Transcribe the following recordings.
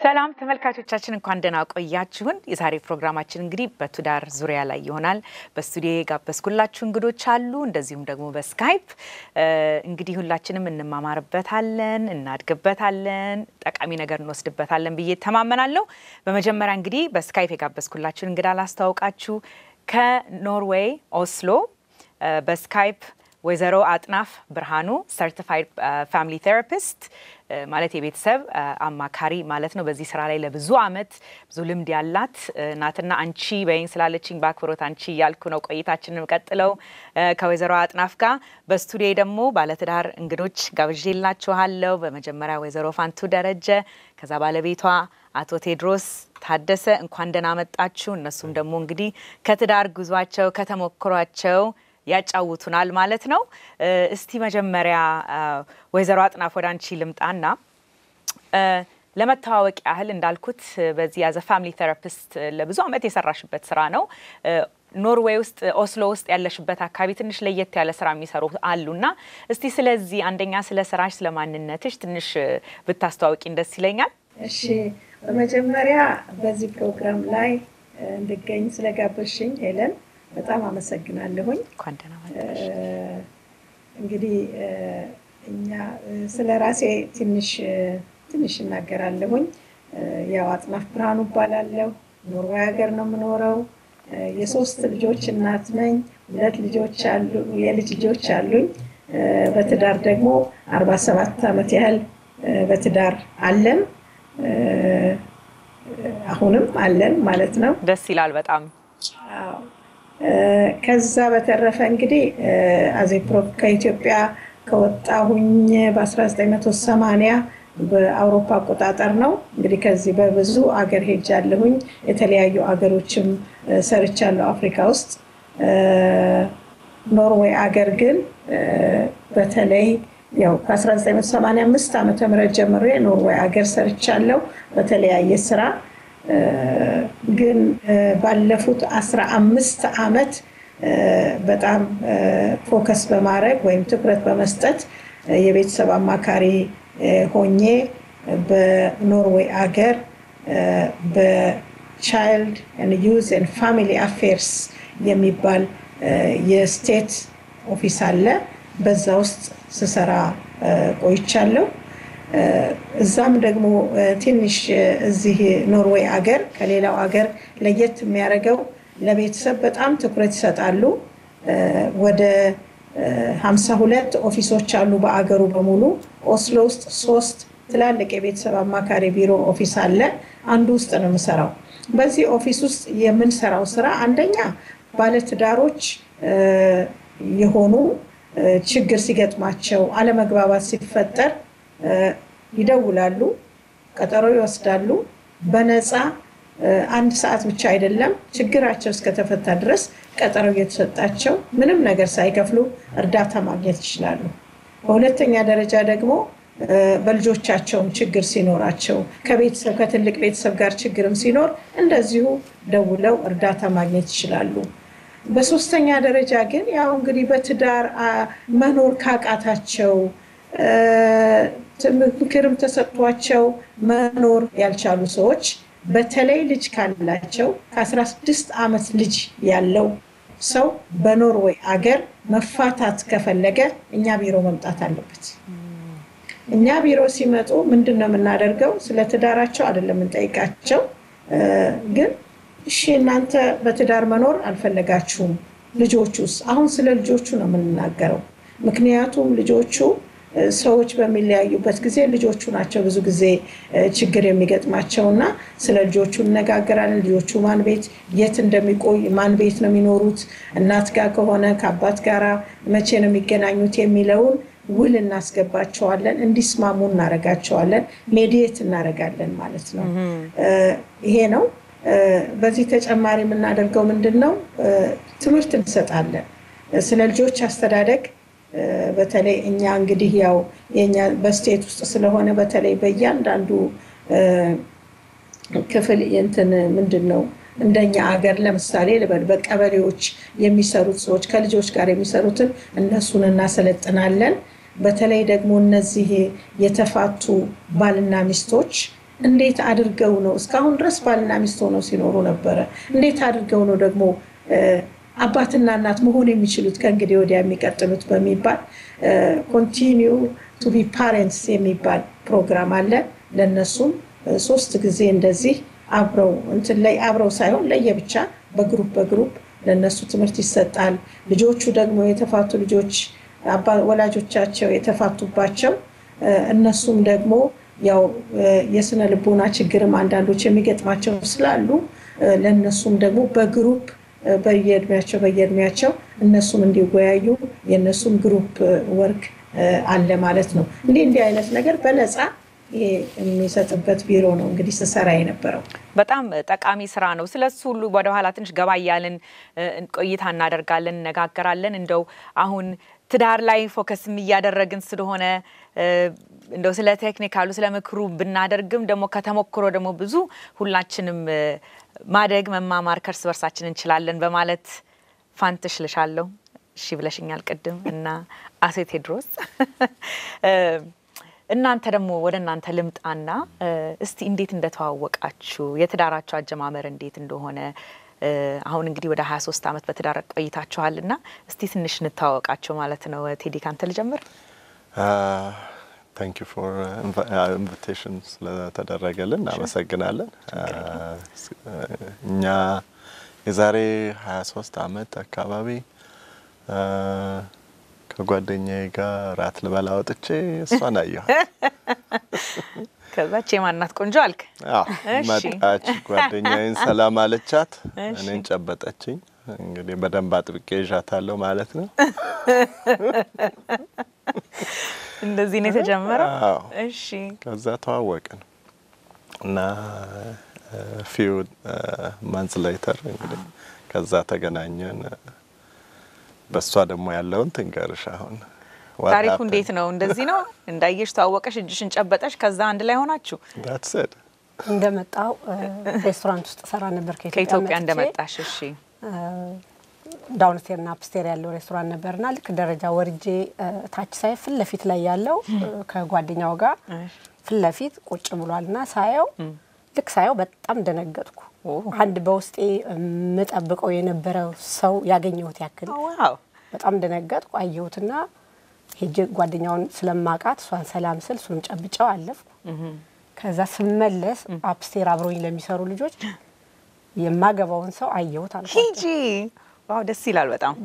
ሰላም ተመልካቾቻችን እንኳን ደህና ቆያችሁን። የዛሬ ፕሮግራማችን እንግዲህ በትዳር ዙሪያ ላይ ይሆናል። በስቱዲዮ የጋበዝኩላችሁ እንግዶች አሉ፣ እንደዚሁም ደግሞ በስካይፕ እንግዲህ ሁላችንም እንማማርበታለን፣ እናድግበታለን፣ ጠቃሚ ነገር እንወስድበታለን ብዬ ተማመናለሁ። በመጀመሪያ እንግዲህ በስካይፕ የጋበዝኩላችሁን እንግዳ ላስታውቃችሁ። ከኖርዌይ ኦስሎ በስካይፕ ወይዘሮ አጥናፍ ብርሃኑ ሰርቲፋይድ ፋሚሊ ቴራፒስት ማለት የቤተሰብ አማካሪ ማለት ነው። በዚህ ስራ ላይ ለብዙ አመት ብዙ ልምድ ያላት ናትና አንቺ በይኝ ስላለችኝ በአክብሮት አንቺ እያልኩ ነው ቆይታችንን ቀጥለው ከወይዘሮ አጥናፍ ጋር። በስቱዲዮ ደግሞ ባለትዳር እንግዶች ጋብዤላችኋለሁ። በመጀመሪያ ወይዘሮ ፋንቱ ደረጀ፣ ከዛ ባለቤቷ አቶ ቴድሮስ ታደሰ እንኳን ደህና መጣችሁ። እነሱም ደግሞ እንግዲህ ከትዳር ጉዟቸው ከተሞክሯቸው ያጫውቱናል ማለት ነው። እስቲ መጀመሪያ ወይዘሮ አጥናፍ ወደ አንቺ ልምጣና ለመተዋወቅ ያህል እንዳልኩት በዚህ ያዘ ፋሚሊ ቴራፒስት ለብዙ ዓመት የሰራሽበት ስራ ነው። ኖርዌይ ውስጥ ኦስሎ ውስጥ ያለሽበት አካባቢ ትንሽ ለየት ያለ ስራ የሚሰሩ አሉና እስቲ ስለዚህ አንደኛ ስለ ስራሽ፣ ስለ ማንነትሽ ትንሽ ብታስተዋውቂን ደስ ይለኛል። እሺ፣ በመጀመሪያ በዚህ ፕሮግራም ላይ እንድገኝ ስለጋበዝሽኝ ሄለን በጣም አመሰግናለሁኝ። እንኳን ደህና መጣሽ። እንግዲህ እኛ ስለ ራሴ ትንሽ ትንሽ እናገራለሁኝ። ያው አጥናፍ ብርሃኑ እባላለሁ። ኖርዌይ ሀገር ነው የምኖረው። የሶስት ልጆች እናት ነኝ። ሁለት ልጆች አሉ የልጅ ልጆች አሉኝ። በትዳር ደግሞ አርባ ሰባት ዓመት ያህል በትዳር አለን። አሁንም አለን ማለት ነው። ደስ ይላል በጣም ከዛ በተረፈ እንግዲህ አዜፕሮ ከኢትዮጵያ ከወጣሁኝ በ1980 በአውሮፓ አቆጣጠር ነው። እንግዲህ ከዚህ በብዙ አገር ሄጃለሁኝ። የተለያዩ አገሮችም ሰርቻለሁ አፍሪካ ውስጥ። ኖርዌይ አገር ግን በተለይ ያው ከ1985 ዓመተ ምህረት ጀምሮ ኖርዌይ አገር ሰርቻለሁ በተለያየ ስራ ግን ባለፉት አስራ አምስት ዓመት በጣም ፎከስ በማድረግ ወይም ትኩረት በመስጠት የቤተሰብ አማካሪ ሆኜ በኖርዌይ አገር በቻይልድ ዩዝ ኤንድ ፋሚሊ አፌርስ የሚባል የስቴት ኦፊስ አለ። በዛ ውስጥ ስሰራ ቆይቻለሁ። እዛም ደግሞ ትንሽ እዚህ ኖርዌይ አገር ከሌላው አገር ለየት የሚያደርገው ለቤተሰብ በጣም ትኩረት ይሰጣሉ። ወደ ሀምሳ ሁለት ኦፊሶች አሉ በአገሩ በሙሉ። ኦስሎ ውስጥ ሶስት ትላልቅ የቤተሰብ አማካሪ ቢሮ ኦፊስ አለ። አንዱ ውስጥ ነው የምሰራው። በዚህ ኦፊስ ውስጥ የምንሰራው ስራ አንደኛ ባለትዳሮች የሆኑ ችግር ሲገጥማቸው፣ አለመግባባት ሲፈጠር ይደውላሉ፣ ቀጠሮ ይወስዳሉ። በነፃ አንድ ሰዓት ብቻ አይደለም፣ ችግራቸው እስከተፈታ ድረስ ቀጠሮ እየተሰጣቸው ምንም ነገር ሳይከፍሉ እርዳታ ማግኘት ይችላሉ። በሁለተኛ ደረጃ ደግሞ በልጆቻቸውም ችግር ሲኖራቸው ከቤተሰብ ከትልቅ ቤተሰብ ጋር ችግርም ሲኖር እንደዚሁ ደውለው እርዳታ ማግኘት ይችላሉ። በሶስተኛ ደረጃ ግን ያው እንግዲህ በትዳር መኖር ካቃታቸው ምክርም ተሰጥቷቸው መኖር ያልቻሉ ሰዎች በተለይ ልጅ ካላቸው ከ16 ዓመት ልጅ ያለው ሰው በኖርዌይ አገር መፋታት ከፈለገ እኛ ቢሮ መምጣት አለበት። እኛ ቢሮ ሲመጡ ምንድን ነው የምናደርገው? ስለ ትዳራቸው አይደለም የምንጠይቃቸው። ግን እሺ እናንተ በትዳር መኖር አልፈለጋችሁም፣ ልጆቹስ? አሁን ስለ ልጆቹ ነው የምንናገረው። ምክንያቱም ልጆቹ ሰዎች በሚለያዩበት ጊዜ ልጆቹ ናቸው ብዙ ጊዜ ችግር የሚገጥማቸው እና ስለ ልጆቹ እነጋገራለን። ልጆቹ ማን ቤት የት እንደሚቆይ ማን ቤት ነው የሚኖሩት፣ እናት ጋር ከሆነ ከአባት ጋር መቼ ነው የሚገናኙት የሚለውን ውል እናስገባቸዋለን። እንዲስማሙ እናረጋቸዋለን። ሜዲየት እናረጋለን ማለት ነው። ይሄ ነው። በዚህ ተጨማሪ የምናደርገው ምንድን ነው? ትምህርት እንሰጣለን ስለ ልጆች አስተዳደግ በተለይ እኛ እንግዲህ ያው የኛ በስቴት ውስጥ ስለሆነ በተለይ በእያንዳንዱ ክፍል እንትን ምንድን ነው እንደኛ አገር ለምሳሌ ልበል በቀበሌዎች የሚሰሩት ሰዎች ከልጆች ጋር የሚሰሩትን እነሱን እናሰለጥናለን። በተለይ ደግሞ እነዚህ የተፋቱ ባልና ሚስቶች እንዴት አድርገው ነው እስካሁን ድረስ ባልና ሚስት ሆነው ሲኖሩ ነበረ። እንዴት አድርገው ነው ደግሞ አባትና እናት መሆን የሚችሉት ከእንግዲህ ወዲያ የሚቀጥሉት በሚባል ኮንቲኒው ቱ ቢ ፓሬንትስ የሚባል ፕሮግራም አለ። ለእነሱም ሶስት ጊዜ እንደዚህ አብረው እንትን ላይ አብረው ሳይሆን ለየብቻ በግሩፕ በግሩፕ ለእነሱ ትምህርት ይሰጣል። ልጆቹ ደግሞ የተፋቱ ልጆች ወላጆቻቸው የተፋቱባቸው እነሱም ደግሞ ያው የስነ ልቦና ችግርም አንዳንዶች የሚገጥማቸው ስላሉ ለእነሱም ደግሞ በግሩፕ በየእድሜያቸው በየእድሜያቸው እነሱም እንዲወያዩ የእነሱም ግሩፕ ወርክ አለ ማለት ነው። እንዲህ እንዲህ አይነት ነገር በነፃ ይሄ የሚሰጥበት ቢሮ ነው እንግዲህ ስሰራ የነበረው። በጣም ጠቃሚ ስራ ነው። ስለሱ ሁሉ ወደኋላ ትንሽ ገባ እያልን ቆይታ እናደርጋለን፣ እነጋገራለን። እንደው አሁን ትዳር ላይ ፎከስም እያደረግን ስለሆነ እንደው ስለ ቴክኒካሉ ስለ ምክሩ ብናደርግም ደግሞ ከተሞክሮ ደግሞ ብዙ ሁላችንም ማደግ መማማር ከእርስ በርሳችን እንችላለን በማለት ፋንትሽ ልሻለሁ። እሺ ብለሽኛል ቅድም እና አቶ ቴድሮስ እናንተ ደግሞ ወደ እናንተ ልምጣና እስቲ እንዴት እንደተዋወቃችሁ የትዳራችሁ አጀማመር እንዴት እንደሆነ አሁን እንግዲህ ወደ 23 ዓመት በትዳር ቆይታችኋል እና እስቲ ትንሽ እንተዋወቃቸው ማለት ነው። ቴዲ ካንተ ልጀምር። ታንክ ዩ ፎር ኢንቪቴሽን ስለተደረገልን እናመሰግናለን። እኛ የዛሬ 23 ዓመት አካባቢ ከጓደኛዬ ጋር ራት ልበላ ወጥቼ እሷን አየኋት። ከዛች የማናት ቆንጆ አልክ? መጣች፣ ጓደኛዬን ሰላም አለቻት፣ እኔን ጨበጠችኝ። እንግዲህ በደንብ አጥብቄ ይዣታለሁ ማለት ነው። እንደዚህ ነው የተጀመረው። እሺ። ከዛ ተዋወቅን እና ፊው ማንስ ላይተር እንግዲህ ከዛ ተገናኘን። በእሷ ደግሞ ያለውን ትንገርሽ አሁን ታሪኩ እንዴት ነው? እንደዚህ ነው እንዳየሽ ተዋወቀሽ፣ እጅሽን ጨበጠሽ፣ ከዛ አንድ ላይ ሆናችሁ ዳትሰድ እንደመጣው ሬስቶራንት ውስጥ ሰራ ነበር ከኢትዮጵያ እንደመጣሽ። እሺ ዳውንስቴር ና አፕስቴር ያለው ሬስቶራንት ነበርና ልክ ደረጃ ወርጄ ታች ሳይ ፊት ለፊት ላይ ያለው ከጓደኛው ጋር ፊት ለፊት ቁጭ ብሏል ና ሳየው ልክ ሳየው በጣም ደነገጥኩ። አንድ በውስጤ የምጠብቀው የነበረው ሰው ያገኘሁት ያክል በጣም ደነገጥኩ። አየሁትና ሄጄ ጓደኛውን ስለማቃት እሷን ሰላም ስል እሱንም ጨብጨው አለፍኩ። ከዛ ስመለስ አፕስቴር አብረውኝ ለሚሰሩ ልጆች የማገባውን ሰው አየሁት አልኳቸው። ሂጂ ዋው ደስ ይላል በጣም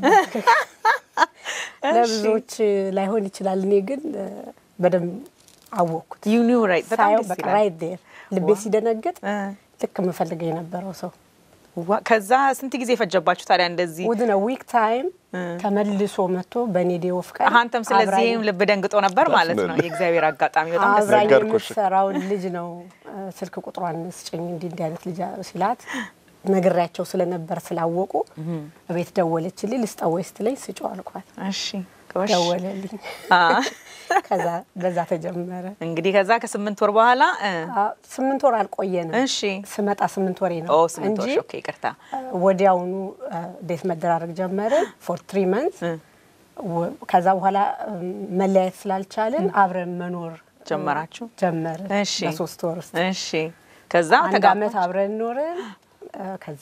ለብዙዎች ላይሆን ይችላል። እኔ ግን በደንብ አወቅኩት። ዩ ኒው ራይት በጣም ሳየው ደስ በቃ ይላል። ራይት ዴር ልቤ ሲደነግጥ ልክ የምፈልገው የነበረው ሰው ዋ- ከዛ ስንት ጊዜ የፈጀባችሁ ታዲያ እንደዚህ? ውድነ ዊክ ታይም ተመልሶ መጥቶ በእኔ ዴይ ኦፍ ቀን አንተም ስለዚህም ልብ ደንግጦ ነበር ማለት ነው። Definitely. የእግዚአብሔር አጋጣሚ በጣም ደስ አብራኝ ነገርኩሽ። የምትሰራውን ልጅ ነው እ፣ ስልክ ቁጥሯን ስጭኝ እንዲህ እንዲህ አይነት ልጅ ሲላት ነግሬያቸው ስለነበር ስላወቁ እቤት ደወለችልኝ። ልስጠው ወይ ስትለኝ ስጪው አልኳት። እሺ ጎሽ። ደወለልኝ። አ፣ ከዛ በዛ ተጀመረ። እንግዲህ ከዛ ከስምንት ወር በኋላ እ፣ አ፣ ስምንት ወር አልቆየንም። እሺ ስመጣ ስምንት ወሬ ነው ኦ ስምንት እንጂ ወር ኦኬ፣ ይቅርታ ወዲያውኑ ዴት መደራረግ ጀመርን ፎር ትሪ መንት እ፣ ከዛ በኋላ እም፣ መለያየት ስላልቻልን አብረን መኖር ጀመራችሁ? ጀመርን እሺ በሶስት ወር ውስጥ እሺ ከዛ አንድ ተጋባችሁ? አመት አብረን ኖርን እ፣ ከዛ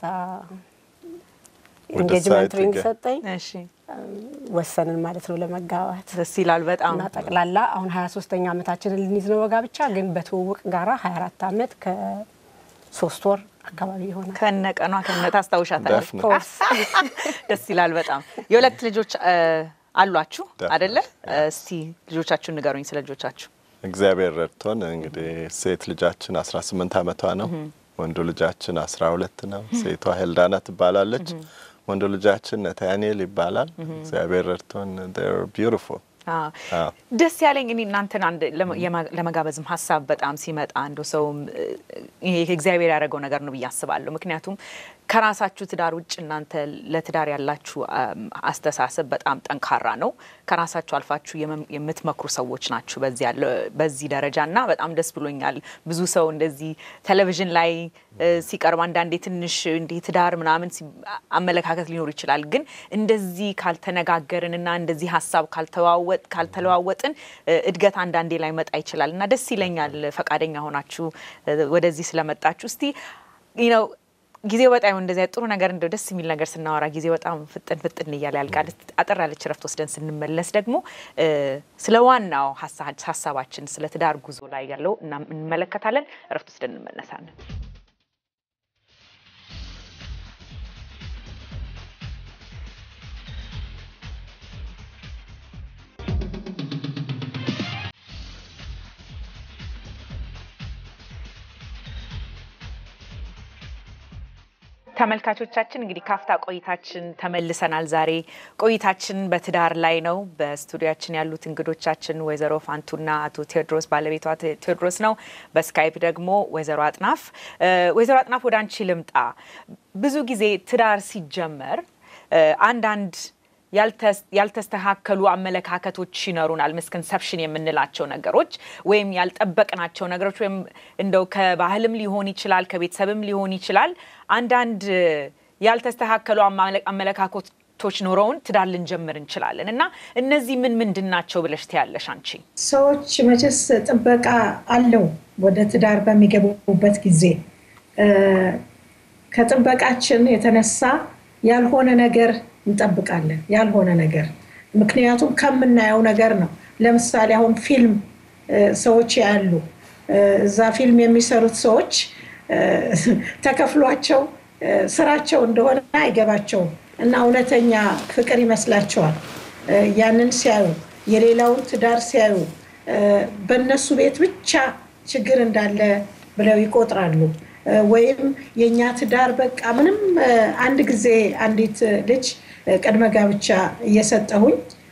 ወደ ኢንጌጅመንት ሳይት ሪንግ ገ- ሰጠኝ እሺ ወሰንን ማለት ነው ለመጋባት ደስ ይላል በጣም እና ጠቅላላ አሁን ሀያ ሶስተኛ አመታችንን ልንይዝ ነው በጋብቻ ግን በትውውቅ ጋራ ሀያ አራት አመት ከሶስት ወር አካባቢ ይሆናል ከነቀኗ ከነ ታስታውሻታለሽ። Definitely. ኮርስ ደስ ይላል በጣም የሁለት ልጆች እ፣ አሏችሁ Definitely. አደለ? እስቲ ልጆቻችሁን ንገሩኝ ስለ ልጆቻችሁ። እግዚአብሔር ረድቶን እንግዲህ ሴት ልጃችን 18 አመቷ ነው። ወንዱ ልጃችን 12 ነው። ሴቷ ሄልዳና ትባላለች። ወንዱ ልጃችን ነታንኤል ይባላል። እግዚአብሔር ረድቶን ቢዩቲፉል አዎ። አዎ። ደስ ያለኝ እኔ እናንተን አንድ ለመ- የማ- ለመጋበዝም ሀሳብ በጣም ሲመጣ አንዱ ሰውም እ፣ ይሄ እግዚአብሔር ያደረገው ነገር ነው ብዬ አስባለሁ። ምክንያቱም ከራሳችሁ ትዳር ውጭ እናንተ ለትዳር ያላችሁ አስተሳሰብ በጣም ጠንካራ ነው። ከራሳችሁ አልፋችሁ የምትመክሩ ሰዎች ናችሁ በዚህ ደረጃ እና በጣም ደስ ብሎኛል። ብዙ ሰው እንደዚህ ቴሌቪዥን ላይ ሲቀርብ አንዳንዴ ትንሽ እንዲህ ትዳር ምናምን አመለካከት ሊኖር ይችላል። ግን እንደዚህ ካልተነጋገርን እና እንደዚህ ሀሳብ ካልተለዋወጥን እድገት አንዳንዴ ላይ መጣ ይችላል እና ደስ ይለኛል ፈቃደኛ ሆናችሁ ወደዚህ ስለመጣችሁ እስቲ ነው ጊዜው በጣም እንደዚያ ጥሩ ነገር እንደው ደስ የሚል ነገር ስናወራ ጊዜ በጣም ፍጥን ፍጥን እያለ ያልቃል። አጠር ያለች ረፍት ወስደን ስንመለስ ደግሞ ስለ ዋናው ሀሳባችን ስለ ትዳር ጉዞ ላይ ያለው እንመለከታለን። ረፍት ወስደን እንመለሳለን። ተመልካቾቻችን እንግዲህ ካፍታ ቆይታችን ተመልሰናል። ዛሬ ቆይታችን በትዳር ላይ ነው። በስቱዲያችን ያሉት እንግዶቻችን ወይዘሮ ፋንቱና አቶ ቴዎድሮስ ባለቤቷ ቴዎድሮስ ነው። በስካይፕ ደግሞ ወይዘሮ አጥናፍ። ወይዘሮ አጥናፍ ወደ አንቺ ልምጣ። ብዙ ጊዜ ትዳር ሲጀመር አንዳንድ ያልተስተካከሉ አመለካከቶች ይኖሩናል። ምስኮንሰፕሽን የምንላቸው ነገሮች ወይም ያልጠበቅናቸው ነገሮች ወይም እንደው ከባህልም ሊሆን ይችላል፣ ከቤተሰብም ሊሆን ይችላል። አንዳንድ ያልተስተካከሉ አመለካከቶች ኖረውን ትዳር ልንጀምር እንችላለን እና እነዚህ ምን ምንድን ናቸው ብለሽ ትያለሽ አንቺ? ሰዎች መቼስ ጥበቃ አለው ወደ ትዳር በሚገቡበት ጊዜ ከጥበቃችን የተነሳ ያልሆነ ነገር እንጠብቃለን ያልሆነ ነገር ምክንያቱም ከምናየው ነገር ነው። ለምሳሌ አሁን ፊልም ሰዎች ያሉ እዛ ፊልም የሚሰሩት ሰዎች ተከፍሏቸው ስራቸው እንደሆነ አይገባቸውም እና እውነተኛ ፍቅር ይመስላቸዋል። ያንን ሲያዩ የሌላውን ትዳር ሲያዩ በእነሱ ቤት ብቻ ችግር እንዳለ ብለው ይቆጥራሉ። ወይም የእኛ ትዳር በቃ ምንም አንድ ጊዜ አንዲት ልጅ ቅድመ ጋብቻ እየሰጠሁኝ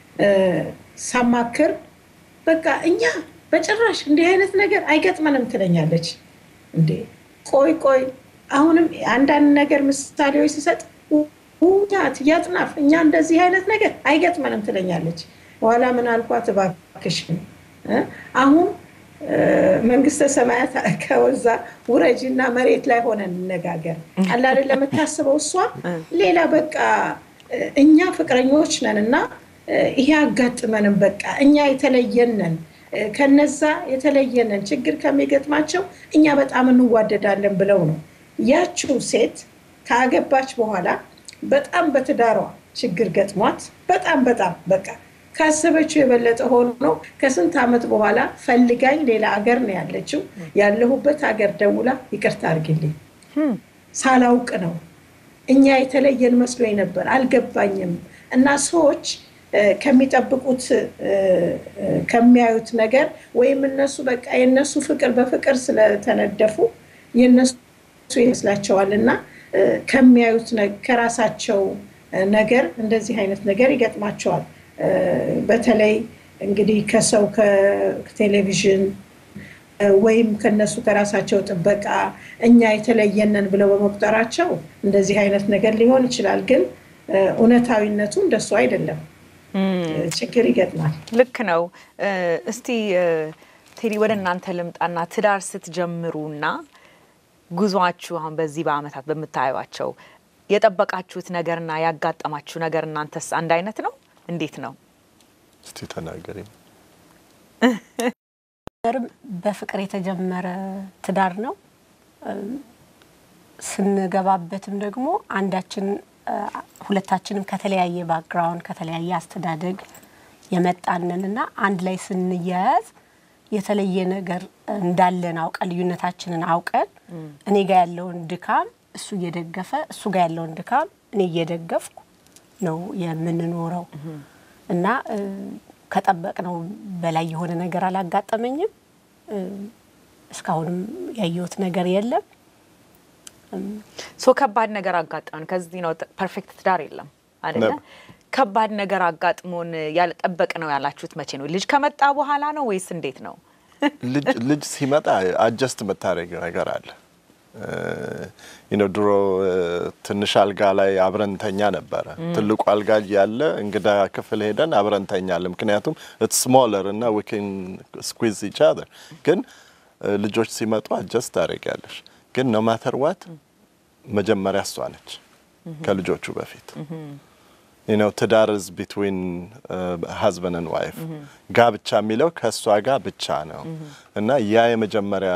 ሳማክር በቃ እኛ በጭራሽ እንዲህ አይነት ነገር አይገጥመንም ትለኛለች። እንዴ ቆይ ቆይ አሁንም አንዳንድ ነገር ምሳሌዎች ሲሰጥ ውኛት እያጥናፍ እኛ እንደዚህ አይነት ነገር አይገጥመንም ትለኛለች። በኋላ ምን አልኳት፣ እባክሽን አሁን መንግስተ ሰማያት ከወዛ ውረጅ እና መሬት ላይ ሆነ እንነጋገር አለ አይደል ለምታስበው እሷ ሌላ በቃ እኛ ፍቅረኞች ነን እና ይሄ አጋጥመንም በቃ እኛ የተለየነን ከነዛ የተለየነን ችግር ከሚገጥማቸው እኛ በጣም እንዋደዳለን ብለው ነው። ያችው ሴት ካገባች በኋላ በጣም በትዳሯ ችግር ገጥሟት በጣም በጣም በቃ ካሰበችው የበለጠ ሆኖ ከስንት ዓመት በኋላ ፈልጋኝ ሌላ አገር ነው ያለችው። ያለሁበት ሀገር ደውላ ይቅርታ አድርግልኝ ሳላውቅ ነው እኛ የተለየን መስሎኝ ነበር አልገባኝም። እና ሰዎች ከሚጠብቁት ከሚያዩት ነገር ወይም እነሱ በቃ የነሱ ፍቅር በፍቅር ስለተነደፉ የነሱ ይመስላቸዋል እና ከሚያዩት ከራሳቸው ነገር እንደዚህ አይነት ነገር ይገጥማቸዋል። በተለይ እንግዲህ ከሰው ከቴሌቪዥን ወይም ከነሱ ከራሳቸው ጥበቃ እኛ የተለየነን ብለው በመቁጠራቸው እንደዚህ አይነት ነገር ሊሆን ይችላል። ግን እውነታዊነቱ እንደሱ አይደለም። ችግር ይገጥማል። ልክ ነው። እስቲ ቴዲ ወደ እናንተ ልምጣና ትዳር ስትጀምሩና ጉዟችሁ አሁን በዚህ በአመታት በምታዩቸው የጠበቃችሁት ነገርና ያጋጠማችሁ ነገር እናንተስ አንድ አይነት ነው? እንዴት ነው? እስቲ ተናገሪ። በፍቅር የተጀመረ ትዳር ነው። ስንገባበትም ደግሞ አንዳችን ሁለታችንም ከተለያየ ባክግራውንድ ከተለያየ አስተዳደግ የመጣንን እና አንድ ላይ ስንያያዝ የተለየ ነገር እንዳለን አውቀን ልዩነታችንን አውቀን እኔ ጋር ያለውን ድካም እሱ እየደገፈ እሱ ጋር ያለውን ድካም እኔ እየደገፍኩ ነው የምንኖረው እና ከጠበቅነው በላይ የሆነ ነገር አላጋጠመኝም። እስካሁንም ያየሁት ነገር የለም። ሶ ከባድ ነገር አጋጠመን። ከዚህ ነው ፐርፌክት ትዳር የለም አይደለ? ከባድ ነገር አጋጥሞን ያልጠበቅ ነው ያላችሁት መቼ ነው? ልጅ ከመጣ በኋላ ነው ወይስ እንዴት ነው? ልጅ ሲመጣ አጀስት የምታደርግ ነገር አለ። ነው ድሮ ትንሽ አልጋ ላይ አብረንተኛ ነበረ። ትልቁ አልጋ እያለ እንግዳ ክፍል ሄደን አብረንተኛለን። ምክንያቱም ኢትስ ስሞለር እና ዊ ካን ስኩዊዝ ኢች አዘር። ግን ልጆች ሲመጡ አጀስት ታደርጊያለሽ። ግን ኖ ማተር ዋት መጀመሪያ እሷ ነች ከልጆቹ በፊት ነው ትዳር ዝ ቢትዊን ሀዝበንድ ዋይፍ ጋብቻ የሚለው ከእሷ ጋር ብቻ ነው እና ያ የመጀመሪያ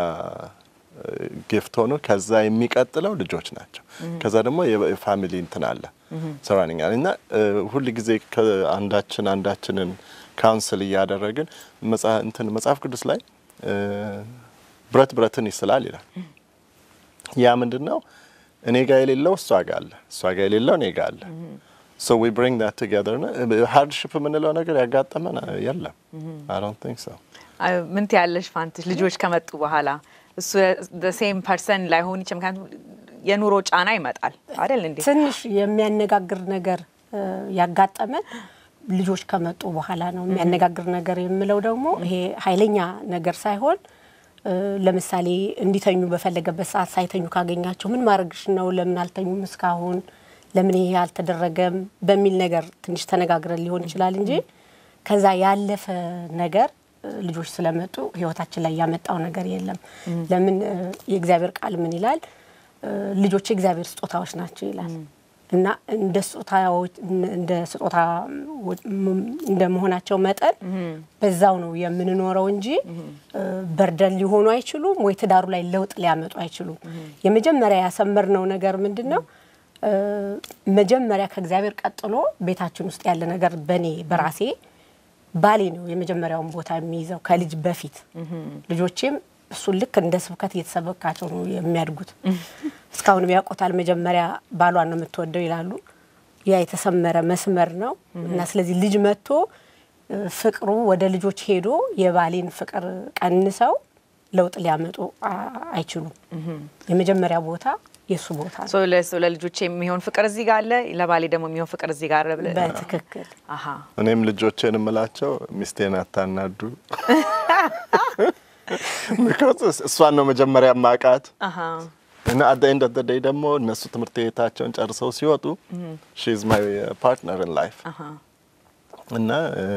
ጊፍት ሆኖ ከዛ የሚቀጥለው ልጆች ናቸው። ከዛ ደግሞ የፋሚሊ እንትን አለ ሰራኒንግ እና ሁል ጊዜ አንዳችን አንዳችንን ካውንስል እያደረግን እንትን መጽሐፍ ቅዱስ ላይ ብረት ብረትን ይስላል ይላል። ያ ምንድን ነው? እኔ ጋ የሌለው እሷ ጋ አለ፣ እሷ ጋ የሌለው እኔ ጋ አለ። ሶ ዊ ብሪንግ ዳት ቱጌዘር ሃርድሽፕ የምንለው ነገር ያጋጠመን የለም። አይ ዶንት ቲንክ ሶ። ምን ትያለሽ ፋንትሽ? ልጆች ከመጡ በኋላ እሱ ሴም ፐርሰን ላይሆን ይችላል። ምክንያቱም የኑሮ ጫና ይመጣል አይደል እንዴ? ትንሽ የሚያነጋግር ነገር ያጋጠመን ልጆች ከመጡ በኋላ ነው። የሚያነጋግር ነገር የምለው ደግሞ ይሄ ኃይለኛ ነገር ሳይሆን ለምሳሌ እንዲተኙ በፈለገበት ሰዓት ሳይተኙ ካገኛቸው ምን ማድረግሽ ነው? ለምን አልተኙም እስካሁን? ለምን ይሄ አልተደረገም? በሚል ነገር ትንሽ ተነጋግረን ሊሆን ይችላል እንጂ ከዛ ያለፈ ነገር ልጆች ስለመጡ ሕይወታችን ላይ ያመጣው ነገር የለም። ለምን የእግዚአብሔር ቃል ምን ይላል? ልጆች የእግዚአብሔር ስጦታዎች ናቸው ይላል እና እንደ ስጦታዎች እንደ ስጦታ እንደ መሆናቸው መጠን በዛው ነው የምንኖረው እንጂ በርደን ሊሆኑ አይችሉም፣ ወይ ትዳሩ ላይ ለውጥ ሊያመጡ አይችሉም። የመጀመሪያ ያሰመርነው ነገር ምንድን ነው? መጀመሪያ ከእግዚአብሔር ቀጥሎ ቤታችን ውስጥ ያለ ነገር በእኔ በራሴ ባሌ ነው የመጀመሪያውን ቦታ የሚይዘው ከልጅ በፊት ልጆቼም እሱን ልክ እንደ ስብከት እየተሰበካቸው ነው የሚያድጉት። እስካሁንም ያውቆታል። መጀመሪያ ባሏን ነው የምትወደው ይላሉ። ያ የተሰመረ መስመር ነው እና ስለዚህ ልጅ መጥቶ ፍቅሩ ወደ ልጆች ሄዶ የባሌን ፍቅር ቀንሰው ለውጥ ሊያመጡ አይችሉም። የመጀመሪያ ቦታ የእሱ ቦታ ነው። ለልጆች የሚሆን ፍቅር እዚህ ጋር አለ፣ ለባሌ ደግሞ የሚሆን ፍቅር እዚህ ጋር አለ። በትክክል አሀ እኔም ልጆቼን የምላቸው ሚስቴን አታናዱ ቢኮዝ እሷን ነው መጀመሪያ ማቃት እና አት ኤንድ ኦፍ ዴይ ደግሞ እነሱ ትምህርት ቤታቸውን ጨርሰው ሲወጡ ሺ ኢዝ ማይ ፓርትነር ኢን ላይፍ እና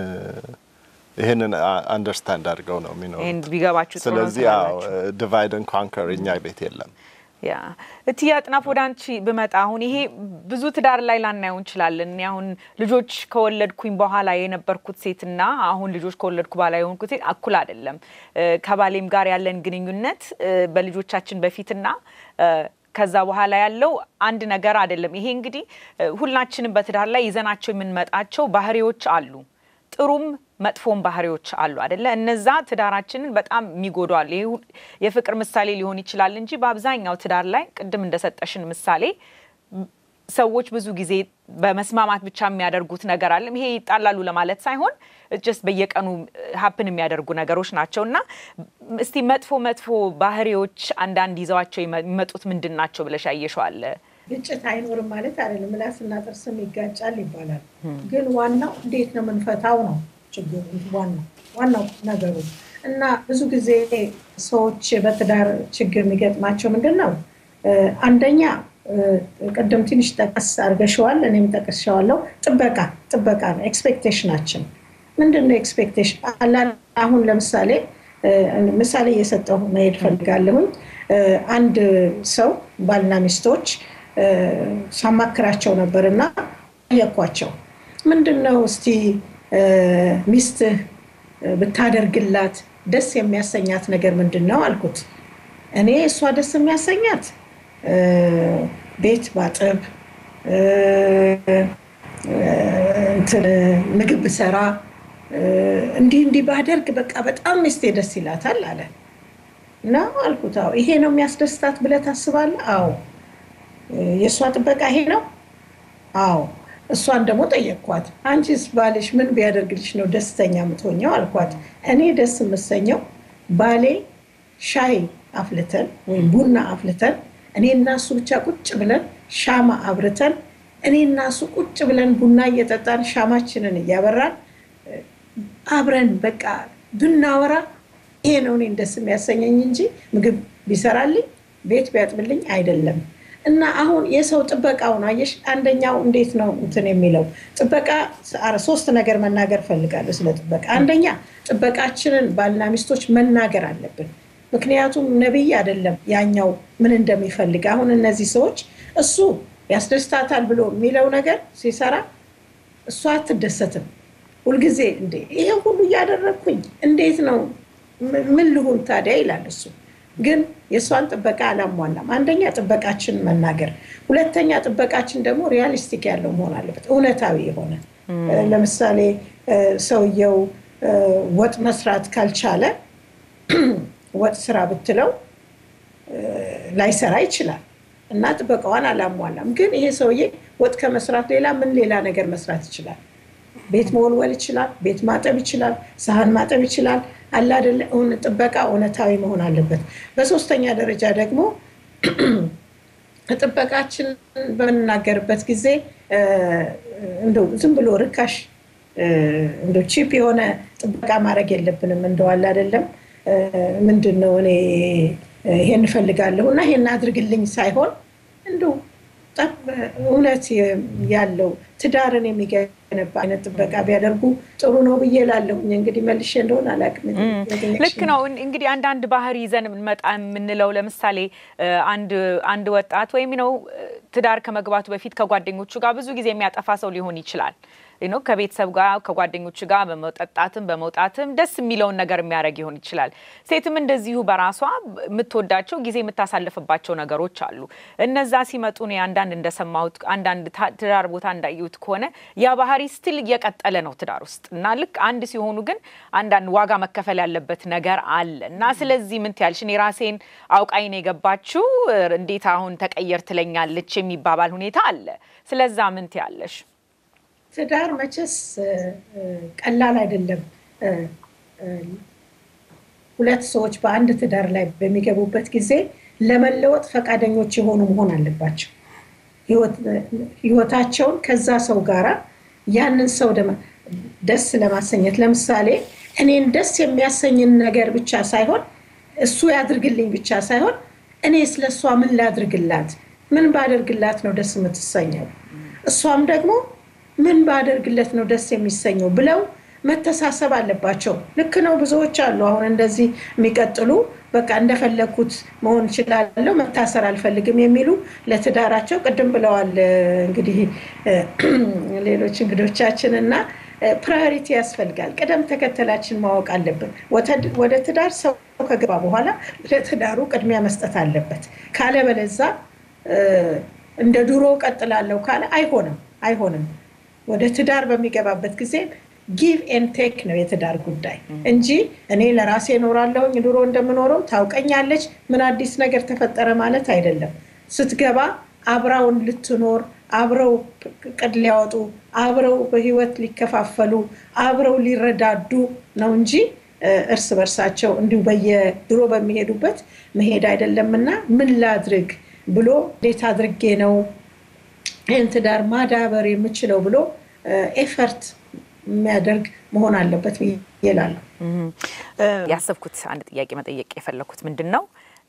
ይህንን አንደርስታንድ አድርገው ነው የሚኖሩት። ይህን ቢገባችሁ ጥሩ ነው ስለዚህ ያው ትላላችሁ። ዲቫይድ ኤንድ ኮንከር እኛ ቤት የለም። ያ እትዬ አጥናፍ ወደ አንቺ ብመጣ አሁን ይሄ ብዙ ትዳር ላይ ላናየው እንችላለን። እኔ አሁን ልጆች ከወለድኩኝ በኋላ የነበርኩት ሴትና አሁን ልጆች ከወለድኩ በኋላ የሆንኩት ሴት እኩል አይደለም። እ፣ ከባሌም ጋር ያለን ግንኙነት እ፣ በልጆቻችን በፊትና እ፣ ከዛ በኋላ ያለው አንድ ነገር አይደለም። ይሄ እንግዲህ እ፣ ሁላችንም በትዳር ላይ ይዘናቸው የምንመጣቸው ባህሪዎች አሉ። ጥሩም መጥፎም ባህሪዎች አሉ አደለ? እነዛ ትዳራችንን በጣም የሚጎዱ አሉ። ይሄ ሁ- የፍቅር ምሳሌ ሊሆን ይችላል እንጂ በአብዛኛው ትዳር ላይ ቅድም እንደሰጠሽን ምሳሌ ም- ሰዎች ብዙ ጊዜ በመስማማት ብቻ የሚያደርጉት ነገር አለም። ይሄ ይጣላሉ ለማለት ሳይሆን ጀስት በየቀኑ ሀፕን የሚያደርጉ ነገሮች ናቸው እና እስቲ መጥፎ መጥፎ ባህሪዎች አንዳንድ ይዘዋቸው ይመ- የሚመጡት ምንድን ናቸው ብለሽ ያየሸዋለ? ግጭት አይኖርም ማለት አይደለም። ምላስና ጥርስም ይጋጫል ይባላል። ግን ዋናው እንዴት ነው የምንፈታው ነው ችግሩ። ዋናው ዋናው ነገሩ እና ብዙ ጊዜ ሰዎች በትዳር ችግር የሚገጥማቸው ምንድን ነው? እ፣ አንደኛ እ፣ ቅድም ትንሽ ጠቀስ አድርገሸዋል፣ እኔም ጠቅሼዋለሁ። ጥበቃ ጥበቃ ነው ኤክስፔክቴሽናችን ምንድን ነው ኤክስፔክቴሽን? አሁን ለምሳሌ እ፣ ምሳሌ እየሰጠሁ መሄድ ፈልጋለሁኝ። እ፣ አንድ ሰው ባልና ሚስቶች እ፣ ሳማክራቸው ነበር እና ጠየኳቸው። ምንድን ነው እስቲ እ፣ ሚስትህ እ፣ ብታደርግላት ደስ የሚያሰኛት ነገር ምንድን ነው አልኩት። እኔ እሷ ደስ የሚያሰኛት እ፣ ቤት ባጥብ እ፣ እ፣ እንትን ምግብ ብሰራ እ፣ እንዲህ እንዲህ ባደርግ በቃ በጣም ሚስቴ ደስ ይላታል አለ እና አልኩት። አዎ ይሄ ነው የሚያስደስታት ብለህ ታስባለህ? አዎ የእሷ ጥበቃ ይሄ ነው? አዎ። እሷን ደግሞ ጠየቅኳት፣ አንቺስ ባልሽ ምን ቢያደርግልሽ ነው ደስተኛ የምትሆኘው አልኳት። እኔ ደስ የምሰኘው ባሌ ሻይ አፍልተን ወይም ቡና አፍልተን እኔ እና እሱ ብቻ ቁጭ ብለን ሻማ አብርተን እኔ እና እሱ ቁጭ ብለን ቡና እየጠጣን ሻማችንን እያበራን አብረን በቃ ብናወራ ይሄ ነው እኔን ደስ የሚያሰኘኝ እንጂ ምግብ ቢሰራልኝ ቤት ቢያጥብልኝ አይደለም። እና አሁን የሰው ጥበቃውን አየሽ፣ አንደኛው እንዴት ነው እንትን የሚለው ጥበቃ ሶስት ነገር መናገር ፈልጋለሁ ስለ ጥበቃ። አንደኛ ጥበቃችንን ባልና ሚስቶች መናገር አለብን። ምክንያቱም ነቢይ አይደለም ያኛው ምን እንደሚፈልግ። አሁን እነዚህ ሰዎች እሱ ያስደስታታል ብሎ የሚለው ነገር ሲሰራ እሷ አትደሰትም። ሁልጊዜ እንዴ ይሄ ሁሉ እያደረግኩኝ እንዴት ነው ምን ልሁን ታዲያ ይላል እሱ። ግን የእሷን ጥበቃ አላሟላም። አንደኛ ጥበቃችን መናገር፣ ሁለተኛ ጥበቃችን ደግሞ ሪያሊስቲክ ያለው መሆን አለበት፣ እውነታዊ የሆነ ለምሳሌ ሰውየው ወጥ መስራት ካልቻለ ወጥ ስራ ብትለው ላይሰራ ይችላል እና ጥበቃዋን አላሟላም። ግን ይሄ ሰውዬ ወጥ ከመስራት ሌላ ምን ሌላ ነገር መስራት ይችላል? ቤት መወልወል ይችላል፣ ቤት ማጠብ ይችላል፣ ሳህን ማጠብ ይችላል። አለ አይደለ? ጥበቃ እውነታዊ መሆን አለበት። በሶስተኛ ደረጃ ደግሞ ጥበቃችን በምንናገርበት ጊዜ እንደው ዝም ብሎ ርካሽ እንደው ቺፕ የሆነ ጥበቃ ማድረግ የለብንም። እንደው አለ አይደለም ምንድን ነው እኔ ይሄን እፈልጋለሁ እና ይሄን አድርግልኝ ሳይሆን እንደው እውነት ያለው ትዳርን የሚገነባ አይነት ጥበቃ ቢያደርጉ ጥሩ ነው ብዬ እላለሁኝ። እንግዲህ መልሼ እንደሆነ አላውቅም። ልክ ነው። እንግዲህ አንዳንድ ባህሪ ይዘን መጣ የምንለው ለምሳሌ አንድ ወጣት ወይም ነው ትዳር ከመግባቱ በፊት ከጓደኞቹ ጋር ብዙ ጊዜ የሚያጠፋ ሰው ሊሆን ይችላል ነው ከቤተሰብ ጋር ከጓደኞቹ ጋር በመጠጣትም በመውጣትም ደስ የሚለውን ነገር የሚያደርግ ይሆን ይችላል። ሴትም እንደዚሁ በራሷ የምትወዳቸው ጊዜ የምታሳልፍባቸው ነገሮች አሉ። እነዛ ሲመጡ እኔ አንዳንድ እንደሰማሁት አንዳንድ ትዳር ቦታ እንዳየሁት ከሆነ ያ ባህሪ ስትል እየቀጠለ ነው ትዳር ውስጥ እና ልክ አንድ ሲሆኑ ግን አንዳንድ ዋጋ መከፈል ያለበት ነገር አለ እና ስለዚህ ምን ትያለሽ? እኔ ራሴን አውቃይን የገባችው እንዴት አሁን ተቀየር ትለኛለች የሚባባል ሁኔታ አለ። ስለዛ ምን ትያለሽ? ትዳር መቼስ ቀላል አይደለም። ሁለት ሰዎች በአንድ ትዳር ላይ በሚገቡበት ጊዜ ለመለወጥ ፈቃደኞች የሆኑ መሆን አለባቸው። ህይወታቸውን ከዛ ሰው ጋራ ያንን ሰው ደስ ለማሰኘት ለምሳሌ እኔን ደስ የሚያሰኝን ነገር ብቻ ሳይሆን እሱ ያድርግልኝ ብቻ ሳይሆን እኔ ስለ እሷ ምን ላድርግላት፣ ምን ባደርግላት ነው ደስ የምትሰኘው፣ እሷም ደግሞ ምን ባደርግለት ነው ደስ የሚሰኘው ብለው መተሳሰብ አለባቸው። ልክ ነው። ብዙዎች አሉ አሁን እንደዚህ የሚቀጥሉ በቃ እንደፈለግኩት መሆን እችላለሁ፣ መታሰር አልፈልግም የሚሉ ለትዳራቸው ቅድም ብለዋል እንግዲህ ሌሎች እንግዶቻችን እና ፕራዮሪቲ ያስፈልጋል። ቅደም ተከተላችን ማወቅ አለብን። ወደ ትዳር ሰው ከገባ በኋላ ለትዳሩ ቅድሚያ መስጠት አለበት። ካለበለዛ እንደ ድሮ ቀጥላለሁ ካለ አይሆንም አይሆንም። ወደ ትዳር በሚገባበት ጊዜ ጊቭ ኤን ቴክ ነው የትዳር ጉዳይ እንጂ እኔ ለራሴ እኖራለሁኝ ድሮ እንደምኖረው ታውቀኛለች፣ ምን አዲስ ነገር ተፈጠረ ማለት አይደለም። ስትገባ አብራውን ልትኖር አብረው ቅድ ሊያወጡ አብረው በህይወት ሊከፋፈሉ አብረው ሊረዳዱ ነው እንጂ እርስ በርሳቸው እንዲሁ በየድሮ በሚሄዱበት መሄድ አይደለምና ምን ላድርግ ብሎ እንዴት አድርጌ ነው ይህን ትዳር ማዳበር የምችለው ብሎ ኤፈርት የሚያደርግ መሆን አለበት ይላሉ። ያሰብኩት አንድ ጥያቄ መጠየቅ የፈለኩት ምንድን ነው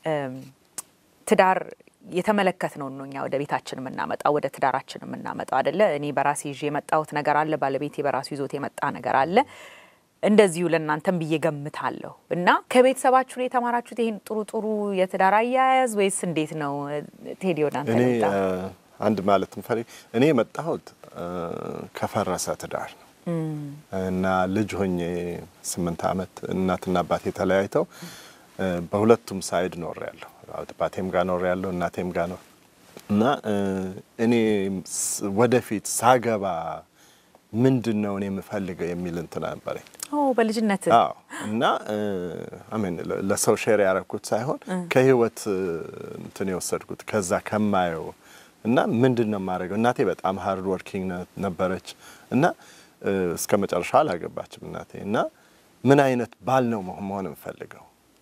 ትዳር የተመለከት ነው ነው እኛ ወደ ቤታችን የምናመጣው ወደ ትዳራችን የምናመጣው አደለ። እኔ በራሴ ይዤ የመጣሁት ነገር አለ፣ ባለቤቴ በራሱ ይዞት የመጣ ነገር አለ። እንደዚሁ ለእናንተም ብዬ ገምታለሁ። እና ከቤተሰባችሁ ነው የተማራችሁት ይህን ጥሩ ጥሩ የትዳር አያያዝ ወይስ እንዴት ነው? ቴዲ ወደ አንተ እኔ ልምጣ። አንድ ማለት ምፈሪ እኔ የመጣሁት ከፈረሰ ትዳር ነው እና ልጅ ሆኜ ስምንት ዓመት እናትና አባቴ ተለያይተው በሁለቱም ሳይድ ኖር ያለሁ አባቴም ጋር ኖር ያለሁ እናቴም ጋር ኖር እና እኔ ወደፊት ሳገባ ምንድን ነው እኔ የምፈልገው የሚል እንትን ነበረኝ። ኦ በልጅነት አዎ እና አሜን ለሰው ሼር ያደረኩት ሳይሆን ከህይወት እንትን የወሰድኩት ከዛ ከማየው እና ምንድን ነው የማደርገው። እናቴ በጣም ሃርድ ወርኪንግ ነበረች እና እስከ መጨረሻ አላገባችም እናቴ እና ምን አይነት ባል ነው መሆን የምፈልገው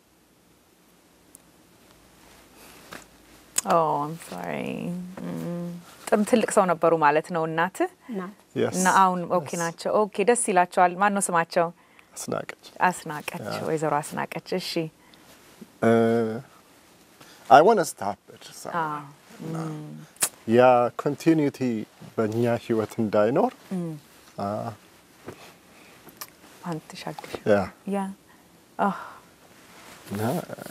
ኦ አም ሶሪ ጥሩ ትልቅ ሰው ነበሩ ማለት ነው እናትህ Yes. እና አሁን ኦኬ ናቸው። ኦኬ ደስ ይላቸዋል። ማን ነው ስማቸው? አስናቀች አስናቀች፣ ወይዘሮ አስናቀች። እሺ አይ ዋንት ስታፕ ኢት ያ ኮንቲኒቲ በእኛ ህይወት እንዳይኖር አንተ ሻግሽ ያ ያ አህ እና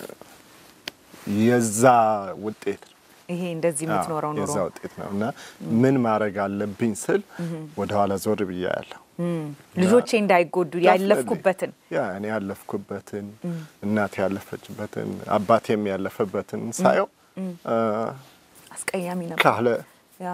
የዛ ውጤት ነው ይሄ እንደዚህ የምትኖረው ኑሮ የዛ ውጤት ነው እና ምን ማድረግ አለብኝ ስል ወደኋላ ዞር ብያ ያለሁ ልጆቼ እንዳይጎዱ ያለፍኩበትን ያ እኔ ያለፍኩበትን እናት ያለፈችበትን አባቴም ያለፈበትን ሳየው አ፣ አስቀያሚ ነበር። ካለ ያ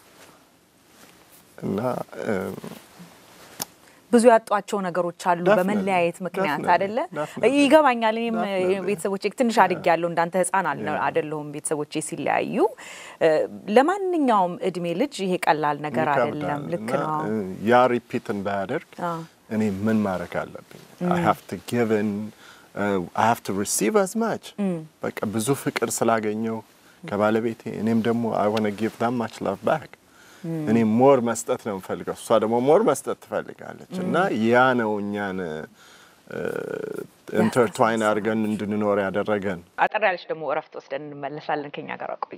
እና እም፣ ብዙ ያጧቸው ነገሮች አሉ Definitely, በመለያየት ምክንያት definitely, አይደለ? definitely. ይገባኛል። እኔም Definitely. ቤተሰቦቼ ትንሽ አድግ ያለው እንዳንተ ህፃን አልነ- Yeah. አይደለሁም። ቤተሰቦቼ ሲለያዩ እ፣ ለማንኛውም እድሜ ልጅ ይሄ ቀላል ነገር አይደለም። ይከብዳል ልክ እና ነው። እ፣ ያ ሪፒት እንዳያደርግ አዎ። እኔ ምን ማድረግ አለብኝ? አይ ሃቭ ቱ ጊቭ ኢን አይ ሃቭ ቱ ሪሲቭ አዝ ማች በቃ ብዙ ፍቅር ስላገኘው ከባለቤቴ እኔም ደግሞ አይ ዋና ጊቭ ዳም ማች ላቭ ባክ እኔ ሞር መስጠት ነው የምፈልገው፣ እሷ ደግሞ ሞር መስጠት ትፈልጋለች እና ያ ነው እኛን ኢንተርትዋይን አድርገን እንድንኖር ያደረገን። አጠር ያለች ደግሞ እረፍት ወስደን እንመለሳለን። ከኛ ጋር ቆዩ።